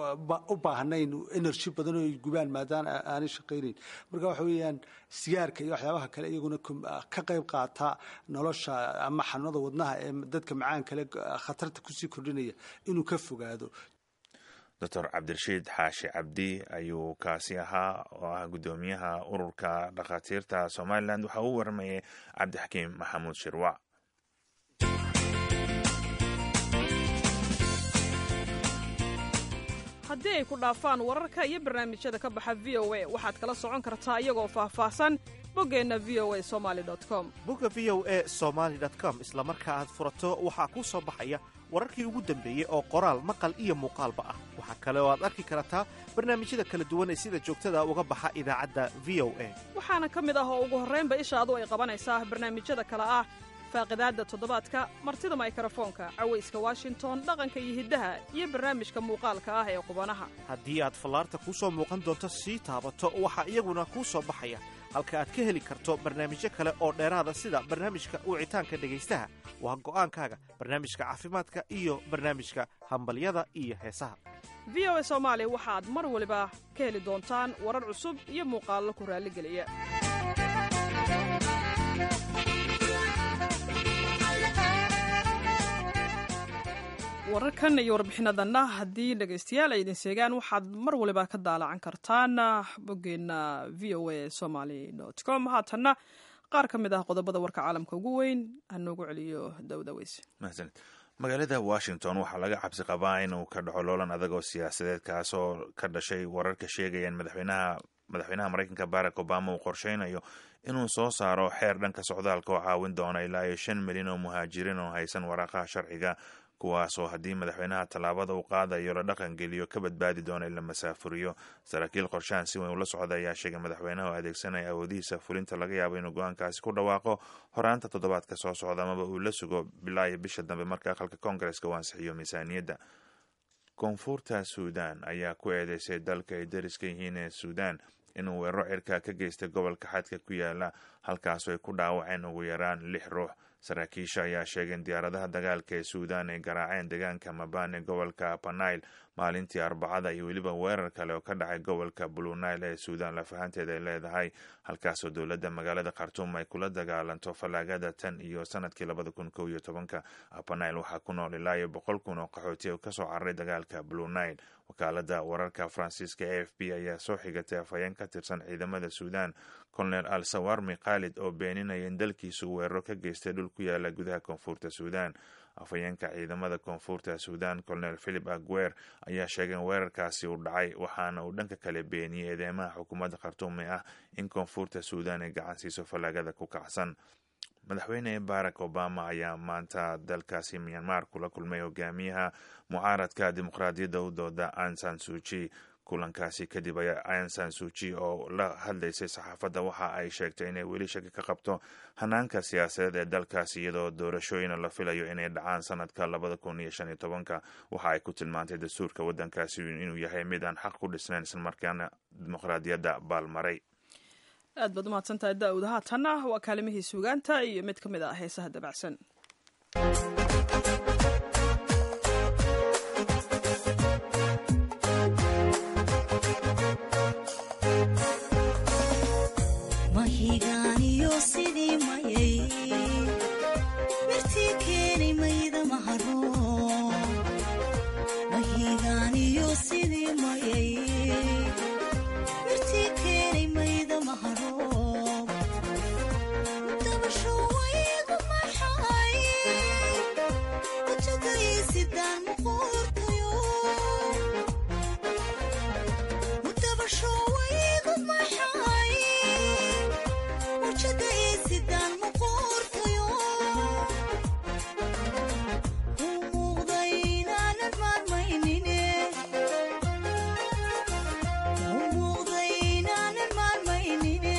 u baahnayn energy badan oo ay gubaan maadaama aanay shaqaynayn marka waxa weeyaan sigaarka iyo waxyaabaha kale iyaguna ka qayb qaata nolosha ama xanuunada wadnaha ee dadka macaan kale khatarta kusii kordhinaya inuu ka fogaado doctor cabdirashiid xaashi cabdi ayuu kaasi ahaa oo ah guddoomiyaha ururka dhakhaatiirta somalilan waxa uu warmayay cabdixakiim maxamuud shirwac haddii ay ku dhaafaan wararka iyo barnaamijyada ka baxa v o a waxaad kala socon kartaa iyagoo faahfaahsan boggeenna v o a somali com bogga v o a somaali com isla marka aad furato waxaa kuu soo baxaya wararkii ugu dambeeyey oo qoraal maqal iyo muuqaalba ah waxaa kale oo aad arki kartaa barnaamijyada kala duwan ee sida joogtada uga baxa idaacadda v o a waxaana ka mid ah oo ugu horraynba ishaadu ay qabanaysaa barnaamijyada kale ah faaqidaadda toddobaadka martida maykarafoonka cawayska washington dhaqanka iyo hiddaha iyo barnaamijka muuqaalka ah ee qubanaha haddii aad fallaarta kuu soo muuqan doonto sii taabato waxaa iyaguna kuu soo baxaya halka aad ka heli karto barnaamijyo kale oo dheeraada sida barnaamijka wicitaanka dhegaystaha waa go'aankaaga barnaamijka caafimaadka iyo barnaamijka hambalyada iyo heesaha v o a soomaali waxaad mar waliba ka heli doontaan warar cusub iyo muuqaallo ku raalligeliya wararkan iyo warbixinadanna haddii dhegaystayaal ay idin seegaan waxaad mar waliba ka daalacan kartaan boggeenna v o a somaly com haatanna qaar ka mid ah qodobada warka caalamka ugu weyn hanoogu celiyo dawdaweys mahadsanid magaalada washington waxaa laga cabsi qabaa inuu ka dhaco loolan adag oo siyaasadeed kaasoo ka dhashay wararka sheegayaan madaxweynaha madaxweynaha maraykanka barack obama uu qorsheynayo inuu soo saaro xeer dhanka socdaalka oo caawin doona ilaa iyo shan milyan oo muhaajiriin oo haysan waraaqaha sharciga kuwaasoo haddii madaxweynaha tallaabada uu qaadayo la dhaqan geliyo ka badbaadi doona in la masaafuriyo saraakiil qorshahan si weyn ula socda ayaa sheegay madaxweynaha oo adeegsanaya awoodihiisa fulinta laga yaabo inuu go-aankaasi ku dhawaaqo horaanta toddobaadka soo socda amaba uu la sugo bilaa iyo bisha dambe marka aqalka koongareska uu ansixiyo miisaaniyadda koonfurta suudan ayaa ku eedeysay dalka ay dariska yihiin ee suudan inuu weeraro cirka ka geystay gobolka xadka ku yaala halkaasoo ay ku dhaawaceen ugu yaraan lix ruux saraakiisha ayaa sheegay in diyaaradaha dagaalka ee suudaan ay garaaceen deegaanka mabane gobolka panail maalintii arbacada iyo weliba weerar kale oo ka dhacay gobolka blue nile ee suudaan lafahanteeda ay leedahay halkaasoo dowladda magaalada khartuum ay kula dagaalanto fallaagada tan iyo sanadkii labada kun kow iyo tobanka panail waxaa ku nool ilaa iyo boqol kun oo qaxooti oo kasoo cararay dagaalka blue nile wakaalada wararka faransiiska a f b ayaa soo xigatay afhayeen ka tirsan ciidamada suudaan colonel al sawarmi khaalid oo beeninaya in dalkiisu weeraro ka geystay dhul ku yaala gudaha koonfurta suudaan afhayeenka ciidamada koonfurta suudaan colonel philip aguer ayaa sheegay in weerarkaasi uu dhacay waxaana uu dhanka kale beeniyey eedeymaha xukuumadda khartuum ee ah in koonfurta suudaan ay gacan siiso fallaagada ku kacsan madaxweyne barack obama ayaa maanta dalkaasi myanmar kula kulmay hogaamiyaha mucaaradka dimuqraadiyadda u dooda ansan suuji kulankaasi kadib ayaa ansan suuji oo la hadlaysay saxaafadda waxa ay sheegtay inay weli shaki ka qabto hanaanka siyaasadeed ee dalkaasi iyadoo doorashooyina la filayo inay dhacaan sanadka labada kun iyo shan iyo tobanka waxa ay ku tilmaantay dastuurka waddankaasi inuu yahay mid aan xaq ku dhisnayn islamarkaana dimuqraadiyadda baalmaray aad baad umahadsantahay daawud haatanna waa kaalimihii suugaanta iyo mid ka mid ah heesaha dabacsan mahigaaniyo sidii mayay mirtii keenay mayda maharo mahigaaniyo sidii mayay mirtii keenay mayda maharo dabasho waygu maxay kujagaysidaan muquurtayo dabasho waygu maxay wajagaysidaan muquurtayo u muuqda inaanan maarmaynine u muuqda inaanan maarmaynine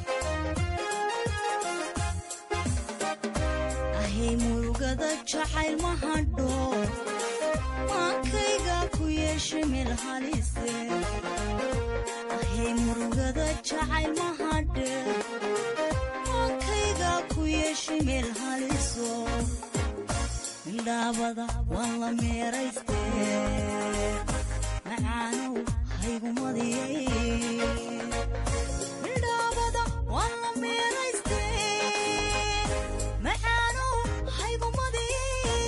ahay murugada jacayl ma hadho maankayga ku yeeshay meel halise ahay murugada jacayl ma hadhe maankayga ku yeeshay meel haliso indhaabada waan la meerayste macaanow haygumadiyay indhaabada waan la meerayste macaanow haygumadiyay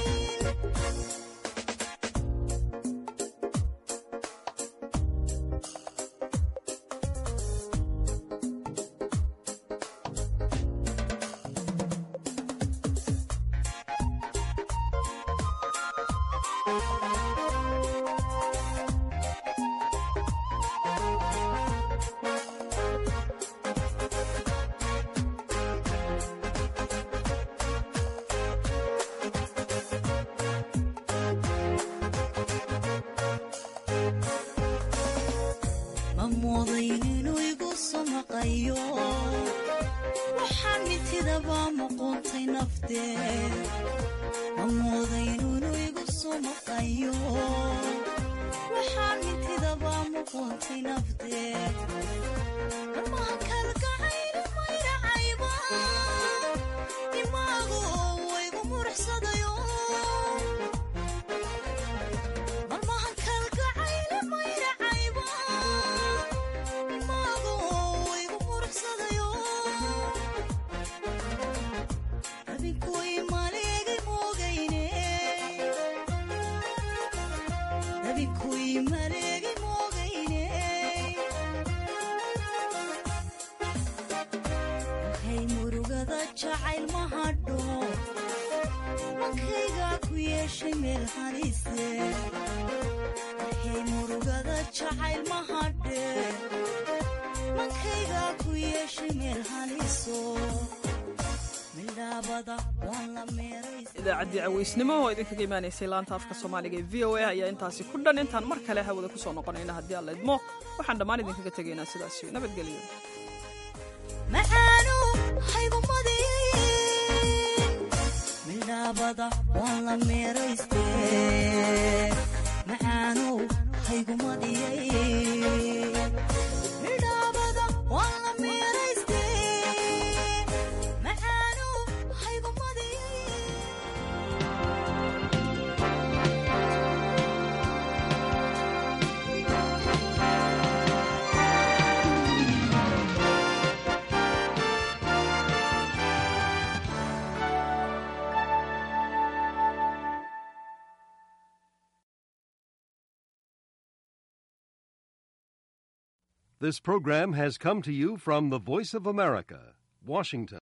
ma moodayn inuu igu soo maqayo waxaa mitidaba muquuntay nafteed ma moodayn inuu igu soo maqayo waxaa mitidaba muquuntay nafteed dhammaha kalgacayna mayracayba dimaagu waygu muruxsadayo marmahan kalgacayna mayracayba dimaagu waygu muruxsadayo rabinkuy maleegay moogayne rabinkuy maleegay moogayne hay murugada jacayl ma hadho mankayga ku yeeshay meel halise hay murugada jacayl ma hadhe mankayga ku yeeshay meel haliso midhaabada waan la meeraysa idaacaddii caweysnimo oo idinkaga imaanaysay laanta afka soomaaliga ee v o a ayaa intaasi ku dhan intaan mar kale hawada ku soo noqonayna haddii alla idmo waxaan dhammaan idinkaga tegaynaa sidaasi nabadgelyo macaanu haygumadiyay midhaabada waan la meerayste macaanow haygumadiyay midhaabada waan la meerayste This program has come to you from the Voice of America, Washington.